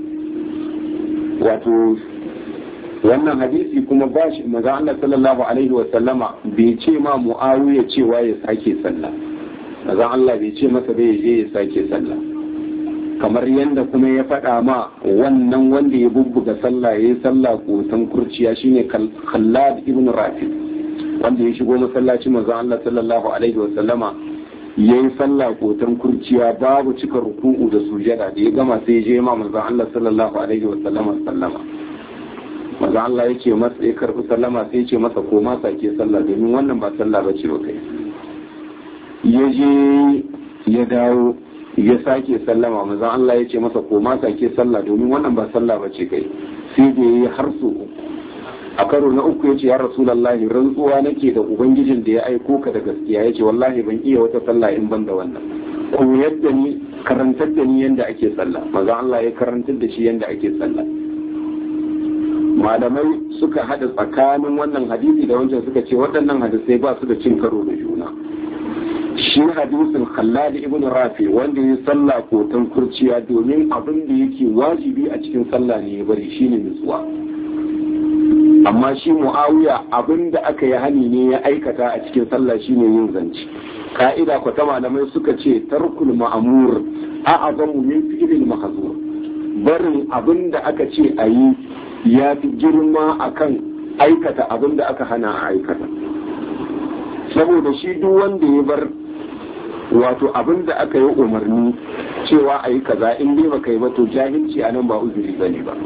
wato wannan hadisi kuma ba shi maza Allah sallallahu alaihi wa sallama bai ce ma muawiya cewa ya sake sallah maza Allah bai ce masa bai je ya sake sallah kamar yadda kuma ya faɗa ma wannan wanda ya bubbuga sallah ya yi sallah kotan kurciya shine Khallad ibn Rafi wanda ya shigo masallaci manzon Allah sallallahu alaihi wa sallama yayi sallah kotan kurciya babu cika ruku'u da sujada da ya gama sai ya je ma manzon Allah sallallahu alaihi wa sallama sallama manzon Allah yake masa ya karbi sallama sai ya ce masa ko ma sake sallah domin wannan ba sallah bace ba kai ya je ya dawo ya sake sallama manzon Allah ya ce masa ko ma sake sallah domin wannan ba sallah bace kai sai da yayi har so a karo na uku ya ce ya rasulallahi rantsuwa nake da ubangijin da ya aiko ka da gaskiya ya ce wallahi ban iya wata sallah in ban da wannan koyar da ni karantar da ni yadda ake sallah maza Allah ya karantar da shi yadda ake sallah malamai suka hada tsakanin wannan hadisi da wancan suka ce waɗannan hadisai ba su da cin karo da juna shi hadisin khallad ibn rafi wanda ya sallah kotan kurciya domin abin da yake wajibi a cikin sallah ne ya bari shine nutsuwa amma shi mu'awiya abin da aka yi hani ne ya aikata a cikin sallah shine yin zance ka'ida ko ta malamai suka ce tarkul ma'amur a azamu min fi'lil mahzur barin abin da aka ce a yi ya fi girma akan aikata abin da aka hana a aikata saboda shi duk wanda ya bar wato abin da aka yi umarni cewa a yi kaza in dai baka yi ba to jahilci a nan ba uzuri bane ba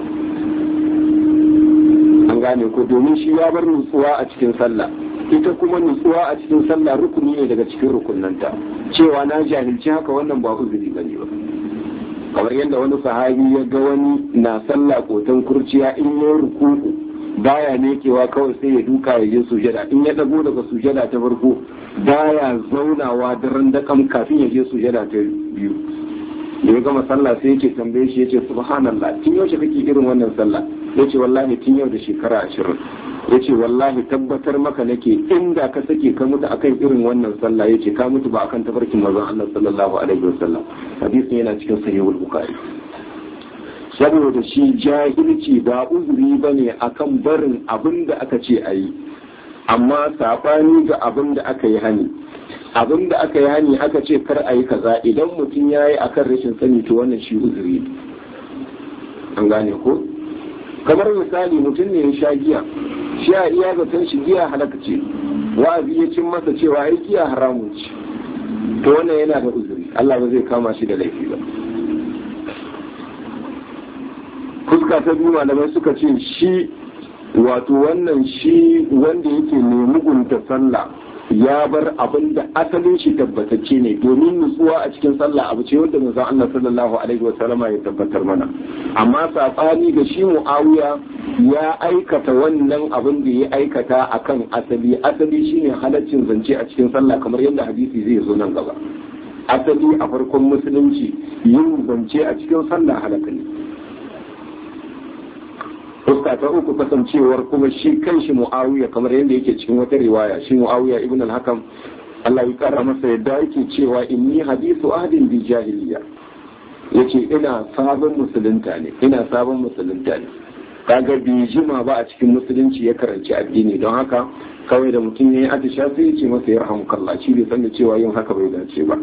an gane ko domin shi ya bar nutsuwa a cikin sallah ita kuma nutsuwa a cikin sallah rukuni ne daga cikin rukunanta cewa na jahilci haka wannan ba uzuri bane ba kamar yadda wani sahabi ya ga wani na sallah kotan kurciya in ya rukuku baya nekewa kawai sai ya duka ya je sujada in ya dago daga sujada ta farko baya zaunawa daren dakam kafin ya je sujada ta biyu da ya gama sallah sai yake tambaye shi yace subhanallah tun yaushe kake irin wannan sallah yace wallahi tun yau da shekara ashirin yace wallahi tabbatar maka nake inda ka sake ka mutu akan irin wannan sallah yace ka mutu ba akan tafarkin manzon Allah sallallahu alaihi wasallam hadisin yana cikin sahihul bukhari saboda shi jahilci ba uzuri bane akan barin abin da aka ce ayi amma sabani ga abin da aka yi hani abin da aka yi hani aka ce kar a yi kaza idan mutum ya yi akan rashin sani to wannan shi uzuri an gane ko kamar misali mutum ne ya sha giya shi a iya zaton shi giya halaka ce wa'azi ya cin masa cewa ai giya haramun ce to wannan yana da uzuri Allah ba zai kama shi da laifi ba fuska ta biyu malamai suka ce shi wato wannan shi wanda yake mai mugunta sallah ya bar abin da asalin shi tabbatacce ne domin nutsuwa a cikin sallah abu ce wanda manzon Allah sallallahu alaihi wasallam ya tabbatar mana amma sabani ga shi Muawiya ya aikata wannan abin da ya aikata akan asali asali shine halaccin zance a cikin sallah kamar yadda hadisi zai zo nan gaba asali a farkon musulunci yin zance a cikin sallah halaka ne fuska ta uku kasancewar kuma shi kanshi mu'awiya kamar yadda yake cikin wata riwaya shi mu'awiya ibn al-hakam Allah ya kara masa yadda yake cewa inni hadithu ahdin bi jahiliya yace ina sabon musulunta ne ina sabon musulunta ne kaga bai jima ba a cikin musulunci ya karanci addini don haka kawai da mutum ya yi atisha sai ya ce masa ya rahamukallah shi bai san da cewa yin haka bai dace ba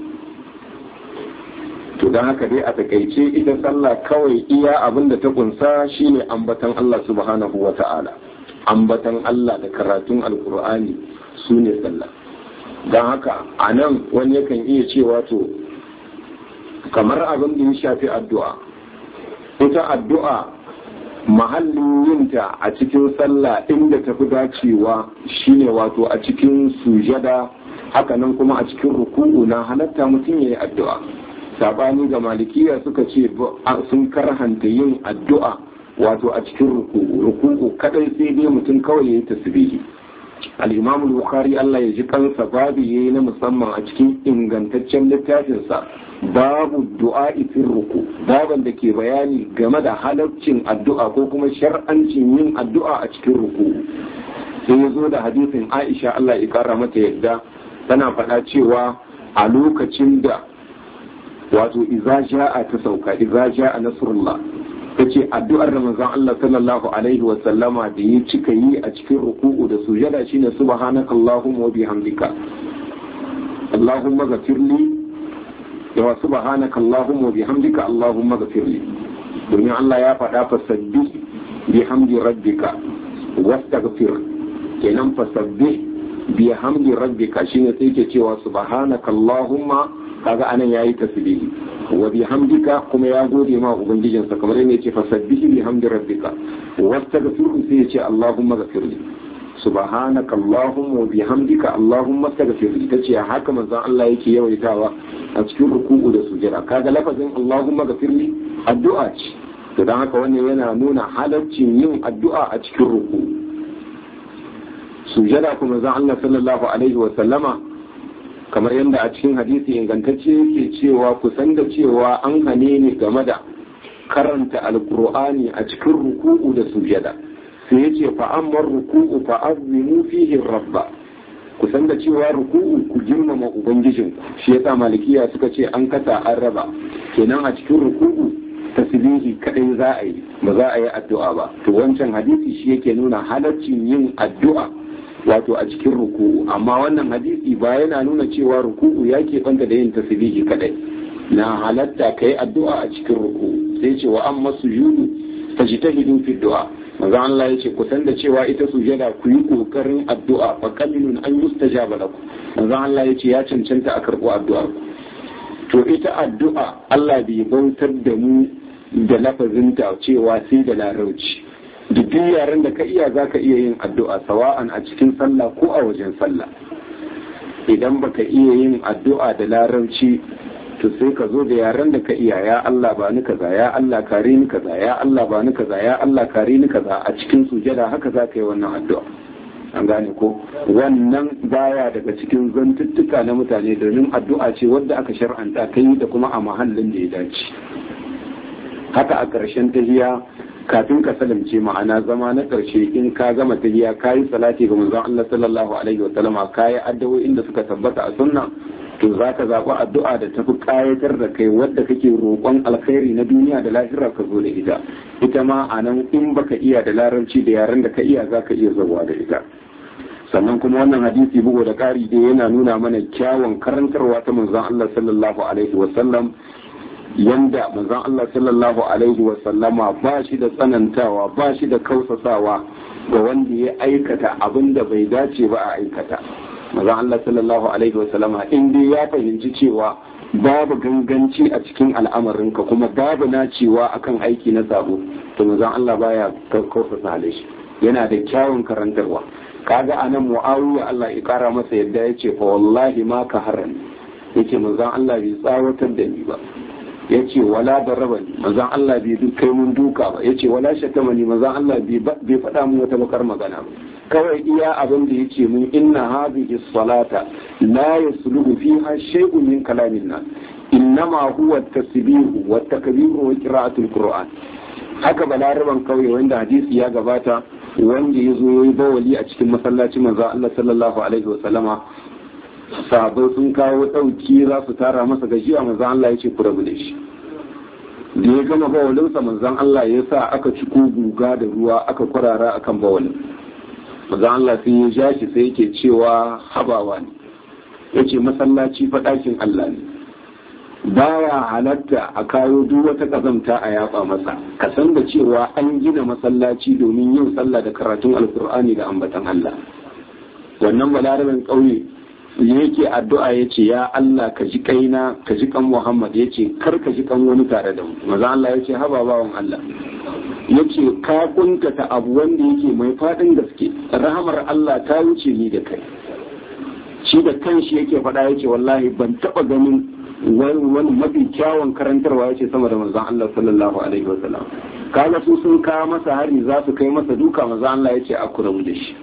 to don haka dai a takaice ita sallah kawai iya abin da ta kunsa shine ambatan Allah subhanahu wa ta'ala ambatan Allah da karatun alkur'ani su ne sallah don haka a nan wani yakan iya cewa to kamar abin da ya shafi addu'a ita addu'a mahallin yinta a cikin sallah inda ta fi dacewa shine wato a cikin sujada hakanan kuma a cikin ruku'u na halatta mutum ya yi addu'a sabani ga malikiya suka ce sun karhanta yin addu'a wato a cikin ruku'u ruku'u kadai sai dai mutum kawai ya yi tasbihi al-imam bukhari Allah ya ji kansa babu yayi na musamman a cikin ingantaccen littafinsa babu du'a fi ruku baban da ke bayani game da halaccin addu'a ko kuma shar'ancin yin addu'a a cikin ruku sai ya zo da hadisin Aisha Allah ya kara mata yadda tana faɗa cewa a lokacin da wato iza ja'a ta sauka iza ja'a nasrullah tace addu'ar da manzon Allah sallallahu alaihi wa sallama da ya cika yi a cikin ruku'u da sujada shine subhanaka allahumma wa bihamdika allahumma ghafirli wa subhanaka allahumma wa bihamdika allahumma ghafirli domin Allah ya faɗa fasabbih bihamdi rabbika wastaghfir kenan fasabbih bihamdi rabbika shine sai ke cewa subhanaka allahumma kaga anan yayi tasbihi wa bihamdika kuma ya gode ma ubangijinsa kamar yadda yake fasabbihi bihamdi rabbika wastaghfiru sai yace allahumma ghafirli subhanaka allahumma wa bihamdika allahumma astaghfirli tace haka manzon Allah yake yawaitawa a cikin ruku'u da sujada kaga lafazin allahumma ghafirli addu'a ce to dan haka wannan yana nuna halaccin yin addu'a a cikin ruku'u sujada kuma manzon Allah sallallahu alaihi wa sallama kamar yadda a cikin hadisi ingantacce yake cewa kusan da cewa an hane ne game da karanta alkur'ani a cikin ruku'u da sujada sai yace fa amma ruku'u fa azimu fihi rabba kusan da cewa ruku'u ku girmama ubangijin shi yasa malikiya suka ce an kasa an raba kenan a cikin ruku'u tasbihi kadai za a yi ba za a yi addu'a ba to wancan hadisi shi yake nuna halaccin yin addu'a wato a cikin ruku'u amma wannan hadisi ba yana nuna cewa ruku'u ya banta da yin tasbihi kadai na halatta kai addu'a a cikin ruku'u sai ce wa amma sujudu tajtahidu fi du'a manzo Allah ya ce ku san da cewa ita sujada ku yi kokarin addu'a fa qalilun an yustajaba lakum manzo Allah ya ce ya cancanta a karbo addu'a to ita addu'a Allah bai bautar da mu da lafazinta cewa sai da larauci duk yaren da ka iya za ka iya yin addu'a sawa'an a cikin sallah ko a wajen sallah idan baka iya yin addu'a da larabci to sai ka zo da yaren da ka iya ya Allah ba ni kaza ya Allah kare ni kaza ya Allah ba ni kaza ya Allah kare ni kaza a cikin sujada haka za ka yi wannan addu'a an gane ko wannan baya daga cikin zantuttuka na mutane domin addu'a ce wadda aka shar'anta ta yi da kuma a mahallin da ya dace haka a ƙarshen tahiya kafin ka salamce ma'ana zama na ƙarshe in ka gama tahiya ka yi salati ga manzon Allah sallallahu alaihi wa sallama ka yi addu'o'in da suka tabbata a sunna to za ka zaɓi addu'a da tafi ƙayatar da kai wadda kake roƙon alkhairi na duniya da lahira ka zo da ita ita ma a nan in baka iya da larabci da yaren da ka iya za ka iya zawa da ita sannan kuma wannan hadisi bugu da ƙari dai yana nuna mana kyawun karantarwa ta manzon Allah sallallahu alaihi wa sallam yanda manzon Allah sallallahu alaihi wa sallama ba shi da tsanantawa ba shi da kausasawa ga wanda ya aikata abin da bai dace ba a aikata manzon Allah sallallahu alaihi wa sallama in dai ya fahimci cewa babu ganganci a cikin al'amarinka kuma babu nacewa akan aiki na sabo to manzon Allah baya kausasa shi yana da kyawun karantarwa kaga anan muawiya Allah ya kara masa yadda yace fa wallahi ma ka haran yace manzon Allah bai tsawatar da ni ba ya ce wala da raba ni manzan Allah bai duk kai mun duka ba ya ce wala shatama ni manzan Allah bai faɗa mun wata bakar magana ba kawai iya abin da yake mun inna hadhihi salata la yasluhu fiha shay'un min kalamin nas innama huwa at-tasbihu wa at-takbiru wa qira'atul qur'an haka balaraban kauye wanda hadisi ya gabata wanda ya zo yayi bawali a cikin masallacin manzan Allah sallallahu alaihi wa sallama sahabbai sun kawo ɗauki za su tara masa gajiya manzan Allah ya ce ku rabu da shi da ya gama bawalinsa manzan Allah ya sa aka ci guga da ruwa aka kwarara akan bawalin manzan Allah sai ya ja shi sai yake cewa habawa ne ya ce masallaci faɗakin Allah ne baya halatta a kawo duk wata ƙazamta a yaba masa ka san da cewa an gina masallaci domin yin sallah da karatun alkur'ani da ambatan Allah wannan balarabin ƙauye yake addu'a ya ce ya Allah ka ji kaina ka ji kan Muhammad ya ce kar ka ji kan wani tare da mu maza Allah ya ce haba bawan Allah ya ce ka kuntata abu wanda yake mai faɗin gaske rahamar Allah ta wuce ni da kai shi da kanshi yake faɗa ya ce wallahi ban taɓa ganin wani mafi kyawun karantarwa ya ce sama da manzon Allah sallallahu alaihi wasallam kaga su sun kawo masa hari za su kai masa duka manzon Allah ya ce a kurabu da shi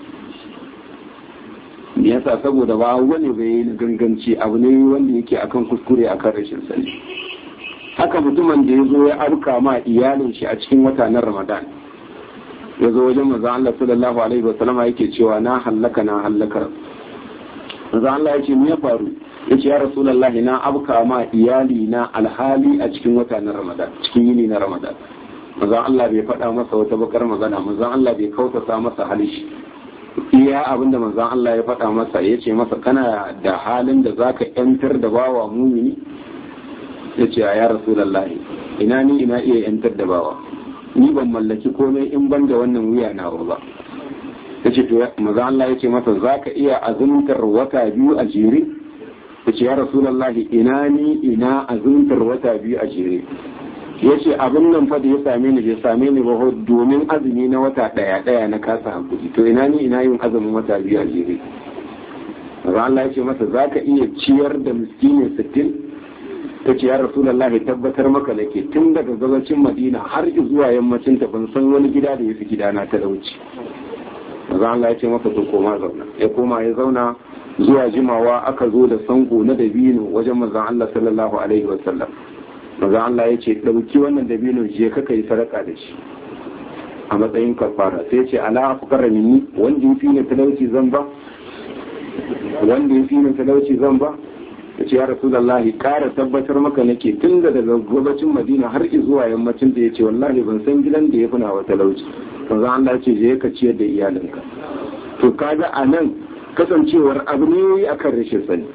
me yasa saboda ba wani bai yi ganganci abu ne wanda yake akan kuskure akan rashin sani haka mutumin da ya zo ya arka ma iyalin shi a cikin wata na ramadan ya zo wajen manzo Allah sallallahu alaihi wasallama yake cewa na hallaka na hallakar manzo Allah ya ce me ya faru yace ya rasulullahi na abka ma iyali na alhali a cikin wata na ramadan cikin yini na ramadan manzo Allah bai faɗa masa wata bakar magana manzo Allah bai kautata masa halishi iya abin da manzon Allah ya faɗa masa ya ce masa kana da halin da zaka yantar da bawa mumini ya ce ya rasulallahi ina ni ina iya yantar da bawa ni ban mallaki komai in ban da wannan wuya na ba ya ce to manzon Allah ya ce masa zaka iya azumtar wata biyu a jere ya ce ya rasulallahi ina ni ina azumtar wata biyu a jere ya ce abin nan fa da ya same ni bai same ni ba domin azumi na wata daya daya na kasa hankuli to ina ni ina yin azumin wata biyu a jere Maza Allah ya ce masa za ka iya ciyar da miskini sittin ta ce ya rasulallah ya tabbatar maka da ke tun daga gabacin madina har zuwa yammacin ta ban san wani gida da ya fi gidana ta dauci Maza Allah ya ce masa to koma zauna ya koma ya zauna zuwa jimawa aka zo da sango na dabino wajen manzon Allah sallallahu alaihi wasallam maza Allah ya ce ɗauki wannan dabino je ka kai sadaka da shi a matsayin kafara sai ce ala afkara minni wanda yafi ni talauci zan ba wanda yafi ni talauci zan ba ya ce ya rasulullahi kara tabbatar maka nake tun da daga gabacin madina har zuwa yammacin da ya ce wallahi ban san gidan da ya fi nawa talauci maza Allah ya ce je ka ciyar da iyalinka to kaga a nan kasancewar abu ne akan rashin sani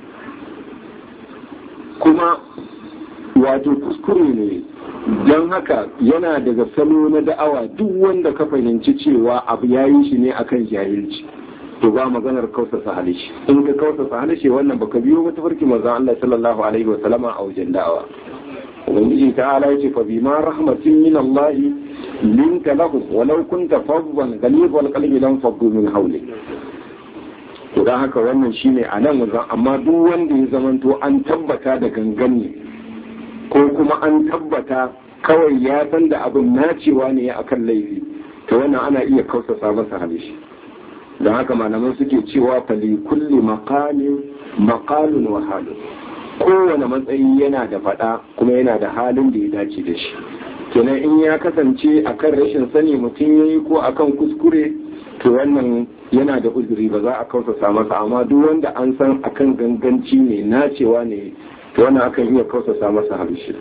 kuma wato kuskure ne don haka yana daga salo na da'awa duk wanda ka fahimci cewa abu ya yi shi ne akan jahilci to ba maganar kausasa halishi in ka kausasa halishi wannan baka biyo wata farki manzon Allah sallallahu alaihi wa sallama a wajen da'awa ubangiji ta'ala yace fa bima rahmatin min Allah linka lahum walau kunta faddan ghalibal qalbi lam faddu min hawlik to dan haka wannan shine a nan wajen amma duk wanda ya zamanto an tabbata da gangan ne ko kuma an tabbata kawai ya san da abin nacewa ne akan laifi to wannan ana iya kausasa masa halishi don haka malaman suke cewa fali kulli maqalin maqalun wa halun kowane matsayi yana da faɗa kuma yana da halin da ya dace da shi kenan in ya kasance akan rashin sani mutum yayi ko akan kuskure to wannan yana da uzuri ba za a kausasa masa amma duk wanda an san akan ganganci ne nacewa ne to wannan akan iya kausasa masa harshe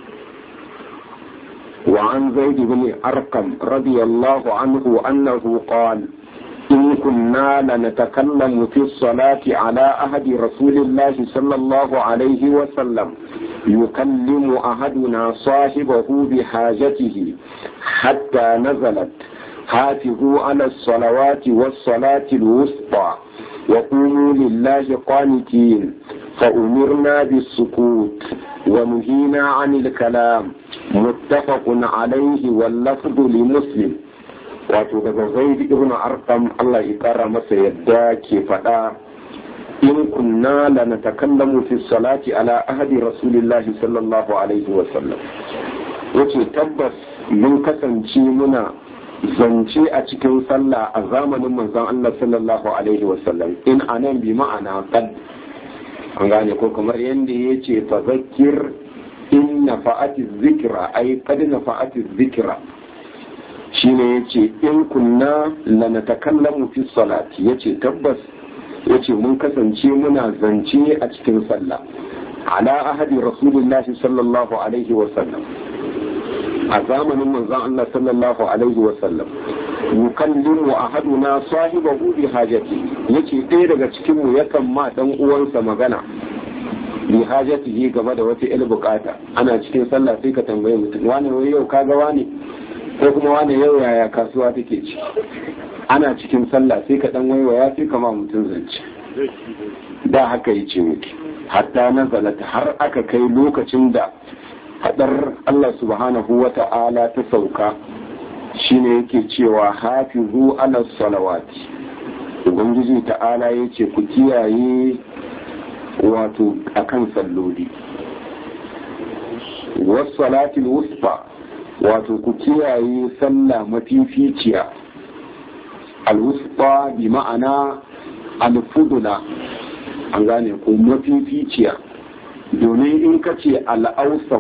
وعن زيد بن أرقم رضي الله عنه أنه قال إن كنا لنتكلم في الصلاة على أحد رسول الله صلى الله عليه وسلم يكلم أحدنا صاحبه بحاجته حتى نزلت حافظوا على الصلوات والصلاة الوسطى وقوموا لله قانتين فأمرنا بالسكوت ونهينا عن الكلام متفق عليه واللفظ لمسلم wato daga zaid ibn arqam Allah ya kara masa yadda ke faɗa in kunna la natakallamu fi salati ala ahadi rasulillahi sallallahu alaihi wa sallam yace tabbas mun kasance muna zance a cikin sallah a zamanin manzon Allah sallallahu alaihi wa sallam in anan bi ma'ana qad an gane ko kamar yanda yace fa zakkir in nafa'ati dhikra ay qad nafa'ati dhikra shine yace in kunna la natakallamu fi salati yace tabbas yace mun kasance muna zance a cikin sallah ala ahadi rasulullahi sallallahu alaihi wa sallam a zamanin manzon Allah sallallahu alaihi wa sallam yukallimu ahaduna sahibahu bi hajati yace ɗaya daga cikin mu yakan ma dan uwansa magana bi hajatihi game da wata il bukata ana cikin sallah sai ka tambaye mutum wani yau kaga wani ko kuma wani yau yaya kasuwa take ci ana cikin sallah sai ka dan waiwaya sai kama mutum zance da haka yi ce miki hatta nazalata har aka kai lokacin da hadar Allah subhanahu wa ta'ala ta sauka shine yake cewa hafizu ala salawati ubangiji ta'ala yace ku kiyaye wato akan salloli wasu salatul wusfa wato ku kiyaye sallah mafificiya alwusfa bi ma'ana alfudula an gane ko mafificiya domin in ka ce al'ausaf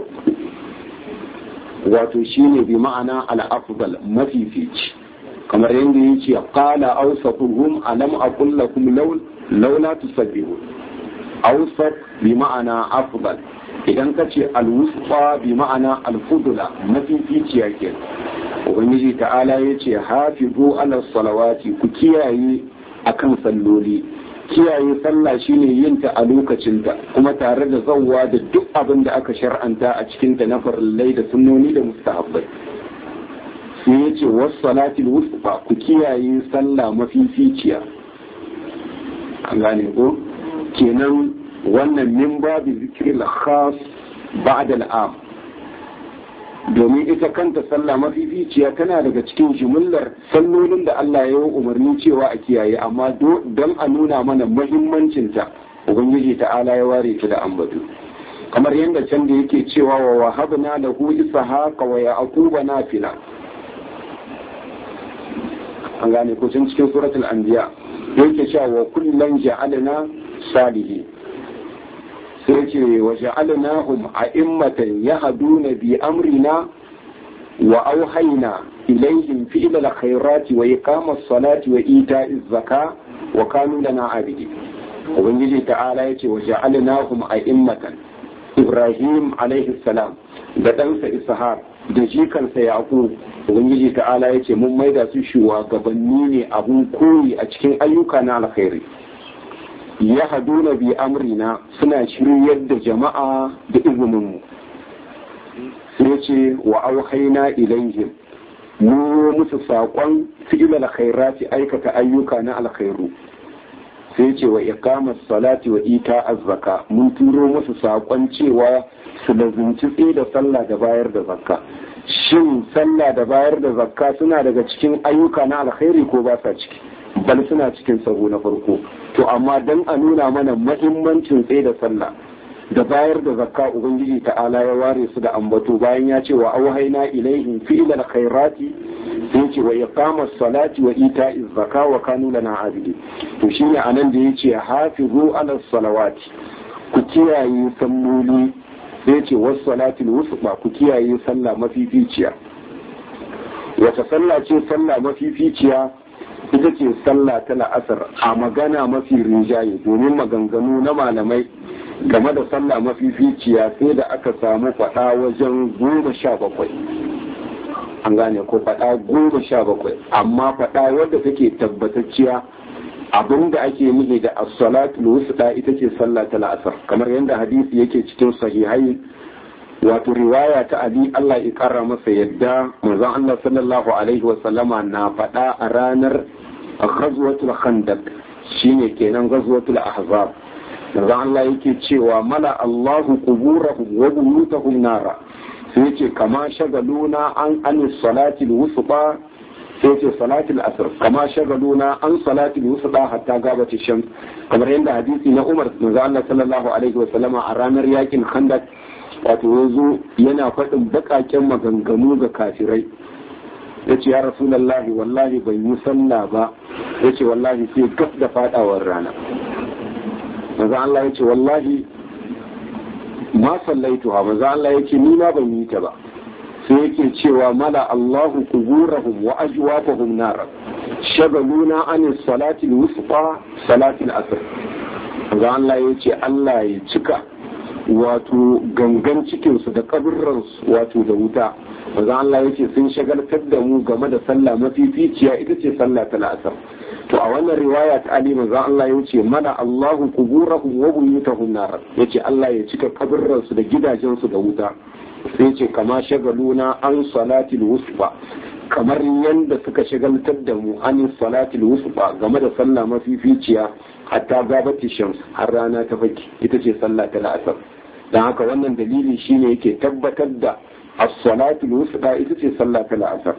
wato shine bi ma'ana al'afdal mafifici kamar yadda ya ce qala awsafuhum alam aqul lakum laula tusabbihun awsaf bi ma'ana afdal idan ka ce alwusfa bi ma'ana alfudula mafificiya ke ubangiji ta'ala ya ce hafizu ala salawati ku kiyaye akan salloli kiyaye sallah shine yin ta a lokacinta kuma tare da zawwa da duk abin da aka shar'anta a cikinta na farillai da sunnoni da mustahabbai sai ya ce wasu salatil wusfa ku kiyaye sallah mafificiya an gane ko kenan wannan min babu zikirin khas ba'da al'am domin ita kanta sallah mafificiya tana daga cikin jimillar sallolin da Allah ya yi umarni cewa a kiyaye amma don a nuna mana mahimmancinta ubangiji ta'ala ya ware ta da ambatu kamar yadda can da yake cewa wa wahabna lahu ishaqa wa yaquba nafila an gane ko cikin suratul anbiya yake cewa wa kullan ja'alna salihin sai ce wa ja'alnahum a'immatan yahduna bi amrina wa auhayna ilayhim fi'la al-khairati wa iqama as-salati wa ita'iz zaka wa kanu lana abidi ubangiji ta'ala yace wa ja'alnahum a'immatan ibrahim alaihi salam da ɗansa ishaq da jikansa yaqub ubangiji ta'ala yace mun maida su shugabanni ne abun koyi a cikin ayyuka na alkhairi ya haduna bi amrina suna shiryar da jama'a da izininmu sai ce wa auhaina ilaihim mu musu saƙon fi'il alkhairati aikata ayyuka na alkhairu sai ce wa iqamas salati wa ita azzaka mun turo musu saƙon cewa su lazumci tsaye da sallah da bayar da zakka shin sallah da bayar da zakka suna daga cikin ayyuka na alkhairi ko ba sa ciki bal suna cikin sahu na farko to amma dan a nuna mana mahimmancin tsaye da sallah da bayar da zakka ubangiji ta'ala ya ware su da ambato bayan ya ce wa auhaina ilaihim fi'lal khairati sai ce wa iqamas salati wa ita'iz zakka wa kanu lana abidi to shine anan da yace hafizu ala salawati ku kiyaye salloli sai ce was salatil wusta ku kiyaye sallah mafificiya wata sallah ce sallah mafificiya ita ce sallah ta la'asar a magana mafi rinjaye domin maganganu na malamai game da sallah mafificiya sai da aka samu faɗa wajen goma sha bakwai an gane ko faɗa goma sha bakwai amma faɗa wadda take tabbatacciya abinda ake nufi da as-salatul wusta ita ce sallah ta la'asar kamar yadda hadisi yake cikin sahihai wato riwaya ta Ali Allah ya kara masa yadda manzon Allah sallallahu alaihi wa sallama na faɗa a ranar ghazwatul khandaq shine kenan ghazwatul ahzab manzon Allah yake cewa mala Allahu quburahum wa buyutahum nara sai yace kama shagaluna an an salatil wusta sai yace salatil asr kama shagaluna an salatil wusta hatta gabati shams kamar yadda hadisi na Umar manzon Allah sallallahu alaihi wa sallama a ranar yakin khandaq wato ya zo yana faɗin baƙaƙen maganganu ga kafirai ya ce ya rasulallahi wallahi ban yi sallah ba ya ce wallahi sai gaf da faɗawar rana maza Allah ya ce wallahi ma sallaitu ha maza Allah ya ce ni ma ban yi ta ba sai yake cewa mala Allahu kuburahum wa ajwafahum nara shagaluna an salati al-wusta salati al-asr maza Allah ya ce Allah ya cika wato gangan cikinsu da kaburransu wato da wuta maza Allah ya ce sun shagaltar da mu game da sallah mafificiya ita ce sallah ta la'asar to a wannan riwaya ta Ali maza Allah ya ce mana Allahu kuburahum wa buyutahum nar ya ce Allah ya cika kaburransu da gidajensu da wuta sai ce kama shagaluna an salatil wusfa kamar yadda suka shagaltar da mu an salatil wusfa game da sallah mafificiya hatta gabati shams har rana ta faki ita ce sallah ta la'asar don haka wannan dalili shine yake tabbatar da as-salatul wusta ita ce sallah ta la'asar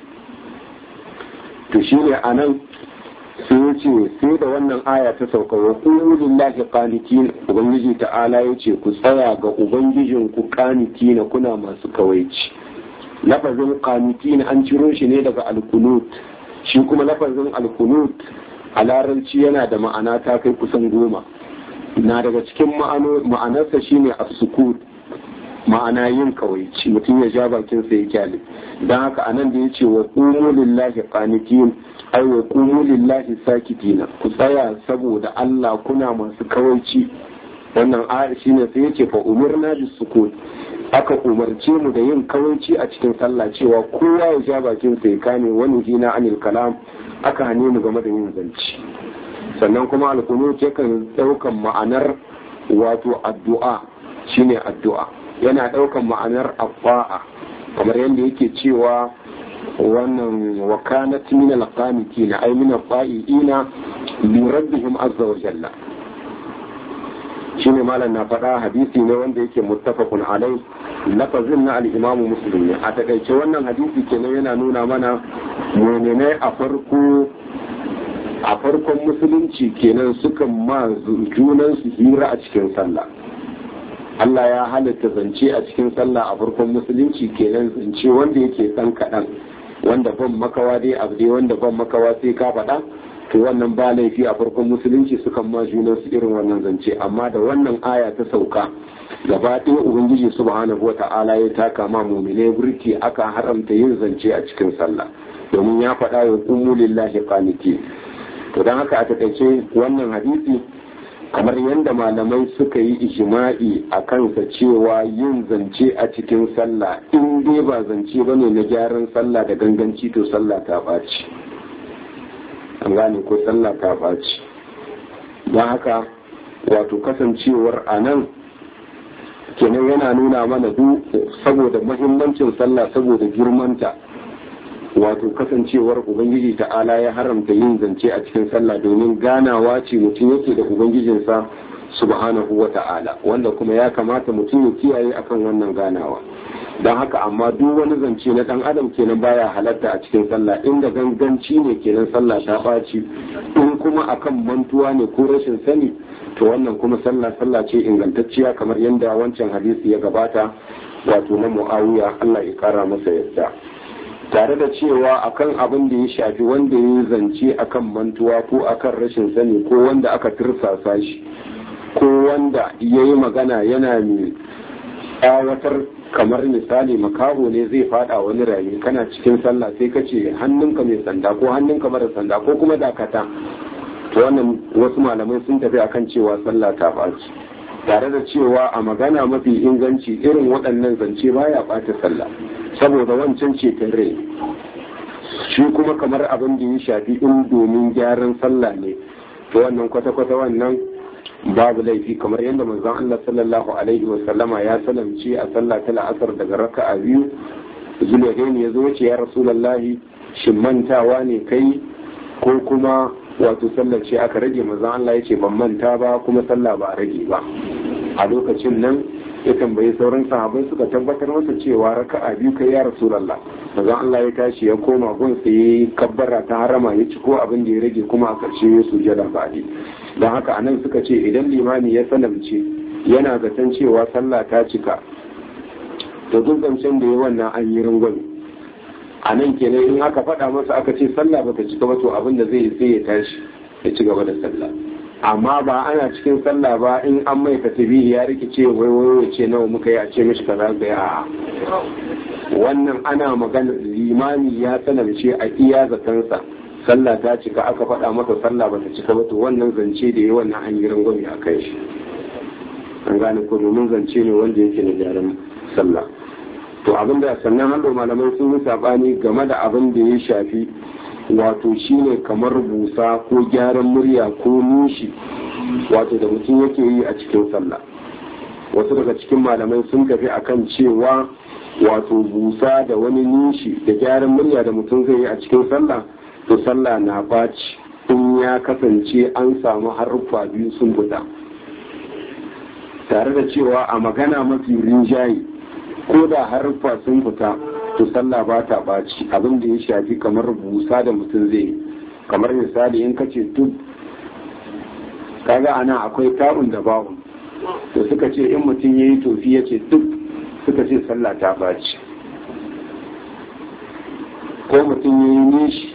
to shine anan sai ya ce sai da wannan aya ta sauka wa qulu lillahi qanitin ubangiji ta'ala ya ce ku tsaya ga ubangijin ku qanitina kuna masu kawaici lafazin qanitin an ciro shi ne daga alkunut shi kuma lafazin alkunut a larabci yana da ma'ana ta kai kusan goma na daga cikin ma'anarsa shine as-sukut ma'ana yin kawaici mutum ya ja bakin sa ya kyale dan haka anan da yace wa qumu lillahi qanitin ay wa qumu lillahi sakitina ku tsaya saboda Allah kuna masu kawaici wannan ayar shine sai yace fa umirna bis sukut aka umarce mu da yin kawaici a cikin sallah cewa kowa ya ja bakin sa ya kame wani hina anil kalam aka hane mu game da yin zanci sannan kuma alkunut yakan daukan ma'anar wato addu'a shine addu'a yana daukan ma'anar afa'a kamar yadda yake cewa wannan wakanat min alqanitin ay min alqa'ina li rabbihim azza wa jalla shine malam na faɗa hadisi ne wanda yake muttafaqun alai lafazin na al-imamu muslim ne a takaice wannan hadisi kenan yana nuna mana mu'minai a farko a farkon musulunci kenan sukan ma junan su hira a cikin sallah Allah ya halatta zance a cikin sallah a farkon musulunci kenan zance wanda yake dan kaɗan wanda ban makawa dai abu dai wanda ban makawa sai ka faɗa to wannan ba laifi a farkon musulunci sukan ma junan su irin wannan zance amma da wannan aya ta sauka gaba ɗaya ubangiji subhanahu wata'ala ya taka ma mu'minai burki aka haramta yin zance a cikin sallah domin ya faɗa wa ummu lillahi qanitin to don haka a takaice wannan hadisi kamar yadda malamai suka yi ijma'i a kansa cewa yin zance a cikin sallah in dai ba zance ba ne na gyaran sallah da ganganci to sallah ta ɓaci an gane ko sallah ta ɓaci don haka wato kasancewar a nan kenan yana nuna mana duk saboda mahimmancin sallah saboda girmanta wato kasancewar ubangiji ta'ala ya haramta yin zance a cikin sallah domin ganawa ce mutum yake da ubangijinsa subhanahu wa ta'ala wanda kuma ya kamata mutum ya kiyaye akan wannan ganawa don haka amma duk wani zance na dan adam kenan baya halatta a cikin sallah inda ganganci ne kenan sallah ta ɓaci in kuma akan mantuwa ne ko rashin sani to wannan kuma sallah sallah ce ingantacciya kamar yadda wancan hadisi ya gabata wato na mu'awiya Allah ya kara masa yadda tare da cewa akan abin da ya shafi wanda ya zance akan mantuwa ko akan rashin sani ko wanda aka tirsasa shi ko wanda ya yi magana yana mai tsawatar kamar misali makaho ne zai fada wani rami kana cikin sallah sai ka ce hannunka mai sanda ko hannunka mara sanda ko kuma dakata to wannan wasu malamai sun tafi akan cewa sallah ta ɓaci tare da cewa a magana mafi inganci irin waɗannan zance baya ɓata sallah saboda wancan ceton rai shi kuma kamar abin da ya shafi in domin gyaran sallah ne to wannan kwata-kwata wannan babu laifi kamar yadda manzon Allah sallallahu alaihi wa sallama ya salamci a sallah ta la'asar daga raka'a biyu zulaihaini ya zo ce ya rasulullahi shin mantawa ne kai ko kuma wato sallar ce aka rage manzon Allah ya ce ban manta ba kuma sallah ba a rage ba a lokacin nan ya tambayi sauran sahabai suka tabbatar masa cewa raka'a biyu kai ya rasulullah manzon Allah ya tashi ya koma gun sai kabbara ta harama ya ci ko abin da ya rage kuma a karshe ya sujada ba don haka anan suka ce idan limami ya sanamce yana zaton cewa sallah ta cika to duk zancen da ya wannan an yi rungwami a nan kenan in aka faɗa masa aka ce sallah bata cika ba to abin da zai sai ya tashi ya ci gaba da sallah amma ba ana cikin sallah ba in an mai tasbihi ya rikice wai wai ya ce nawa muka yi a ce mishi kaza ga ya wannan ana magana limami ya sanarce a iya zatansa sallah ta cika aka faɗa masa sallah bata cika ba to wannan zance da ya wannan an yi rangwame a kai shi an gane ko domin zance ne wanda yake na gyaran sallah to abin da sannan hando malamai sun yi sabani game da abin da ya shafi wato shine kamar busa ko gyaran murya ko nishi wato da mutum yake yi a cikin sallah wasu daga cikin malamai sun tafi akan cewa wato busa da wani nishi da gyaran murya da mutum zai yi a cikin sallah to sallah na baci in ya kasance an samu haruffa biyu sun fita tare da cewa a magana mafi rinjaye ko da haruffa sun fita to sallah ba ta ɓaci abin da ya shafi kamar busa da mutum zai kamar misali in kace duk kaga ana akwai ta'un da ba'un to suka ce in mutum ya yi tofi ya ce duk suka ce sallah ta ɓaci ko mutum ya yi nishi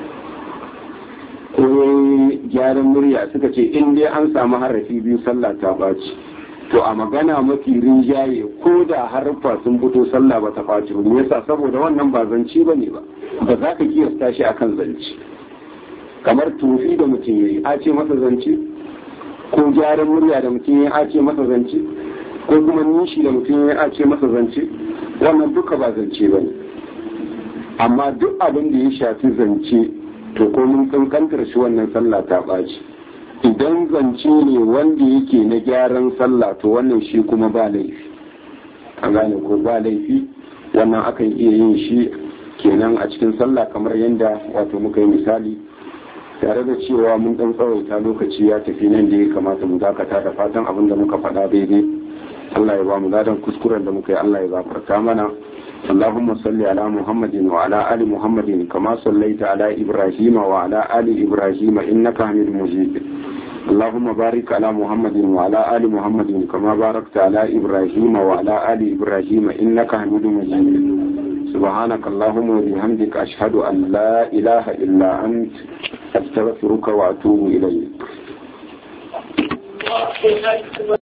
ko ya yi gyaran murya suka ce in dai an samu harafi biyu sallah ta ɓaci to a magana mafi rinjaye ko da harfa sun fito sallah ba ta faci ba me yasa saboda wannan ba zance ba ne ba ba za ka kiyasta shi akan zance kamar tufi da mutum yayi a ce masa zance ko gyaran murya da mutum yayi a ce masa zance ko kuma nishi da mutum yayi a ce masa zance wannan duka ba zance ba ne amma duk abin da ya shafi zance to ko mun kankantar shi wannan sallah ta ɓaci idan zance ne wanda yake na gyaran sallah to wannan shi kuma ba laifi a gane ko ba laifi wannan akan iya yin shi kenan a cikin sallah kamar yadda wato muka yi misali tare da cewa mun dan tsawaita lokaci ya tafi nan da ya kamata mu dakata da fatan abin da muka faɗa daidai Allah ya ba mu ladan kuskuren da muka yi Allah ya gafarta mana اللهم صل على محمد وعلى آل محمد كما صليت على إبراهيم وعلى آل إبراهيم إنك حميد مجيد اللهم بارك على محمد وعلى آل محمد كما باركت على إبراهيم وعلى آل إبراهيم إنك حميد مجيد سبحانك اللهم وبحمدك أشهد أن لا إله إلا أنت أستغفرك وأتوب إليك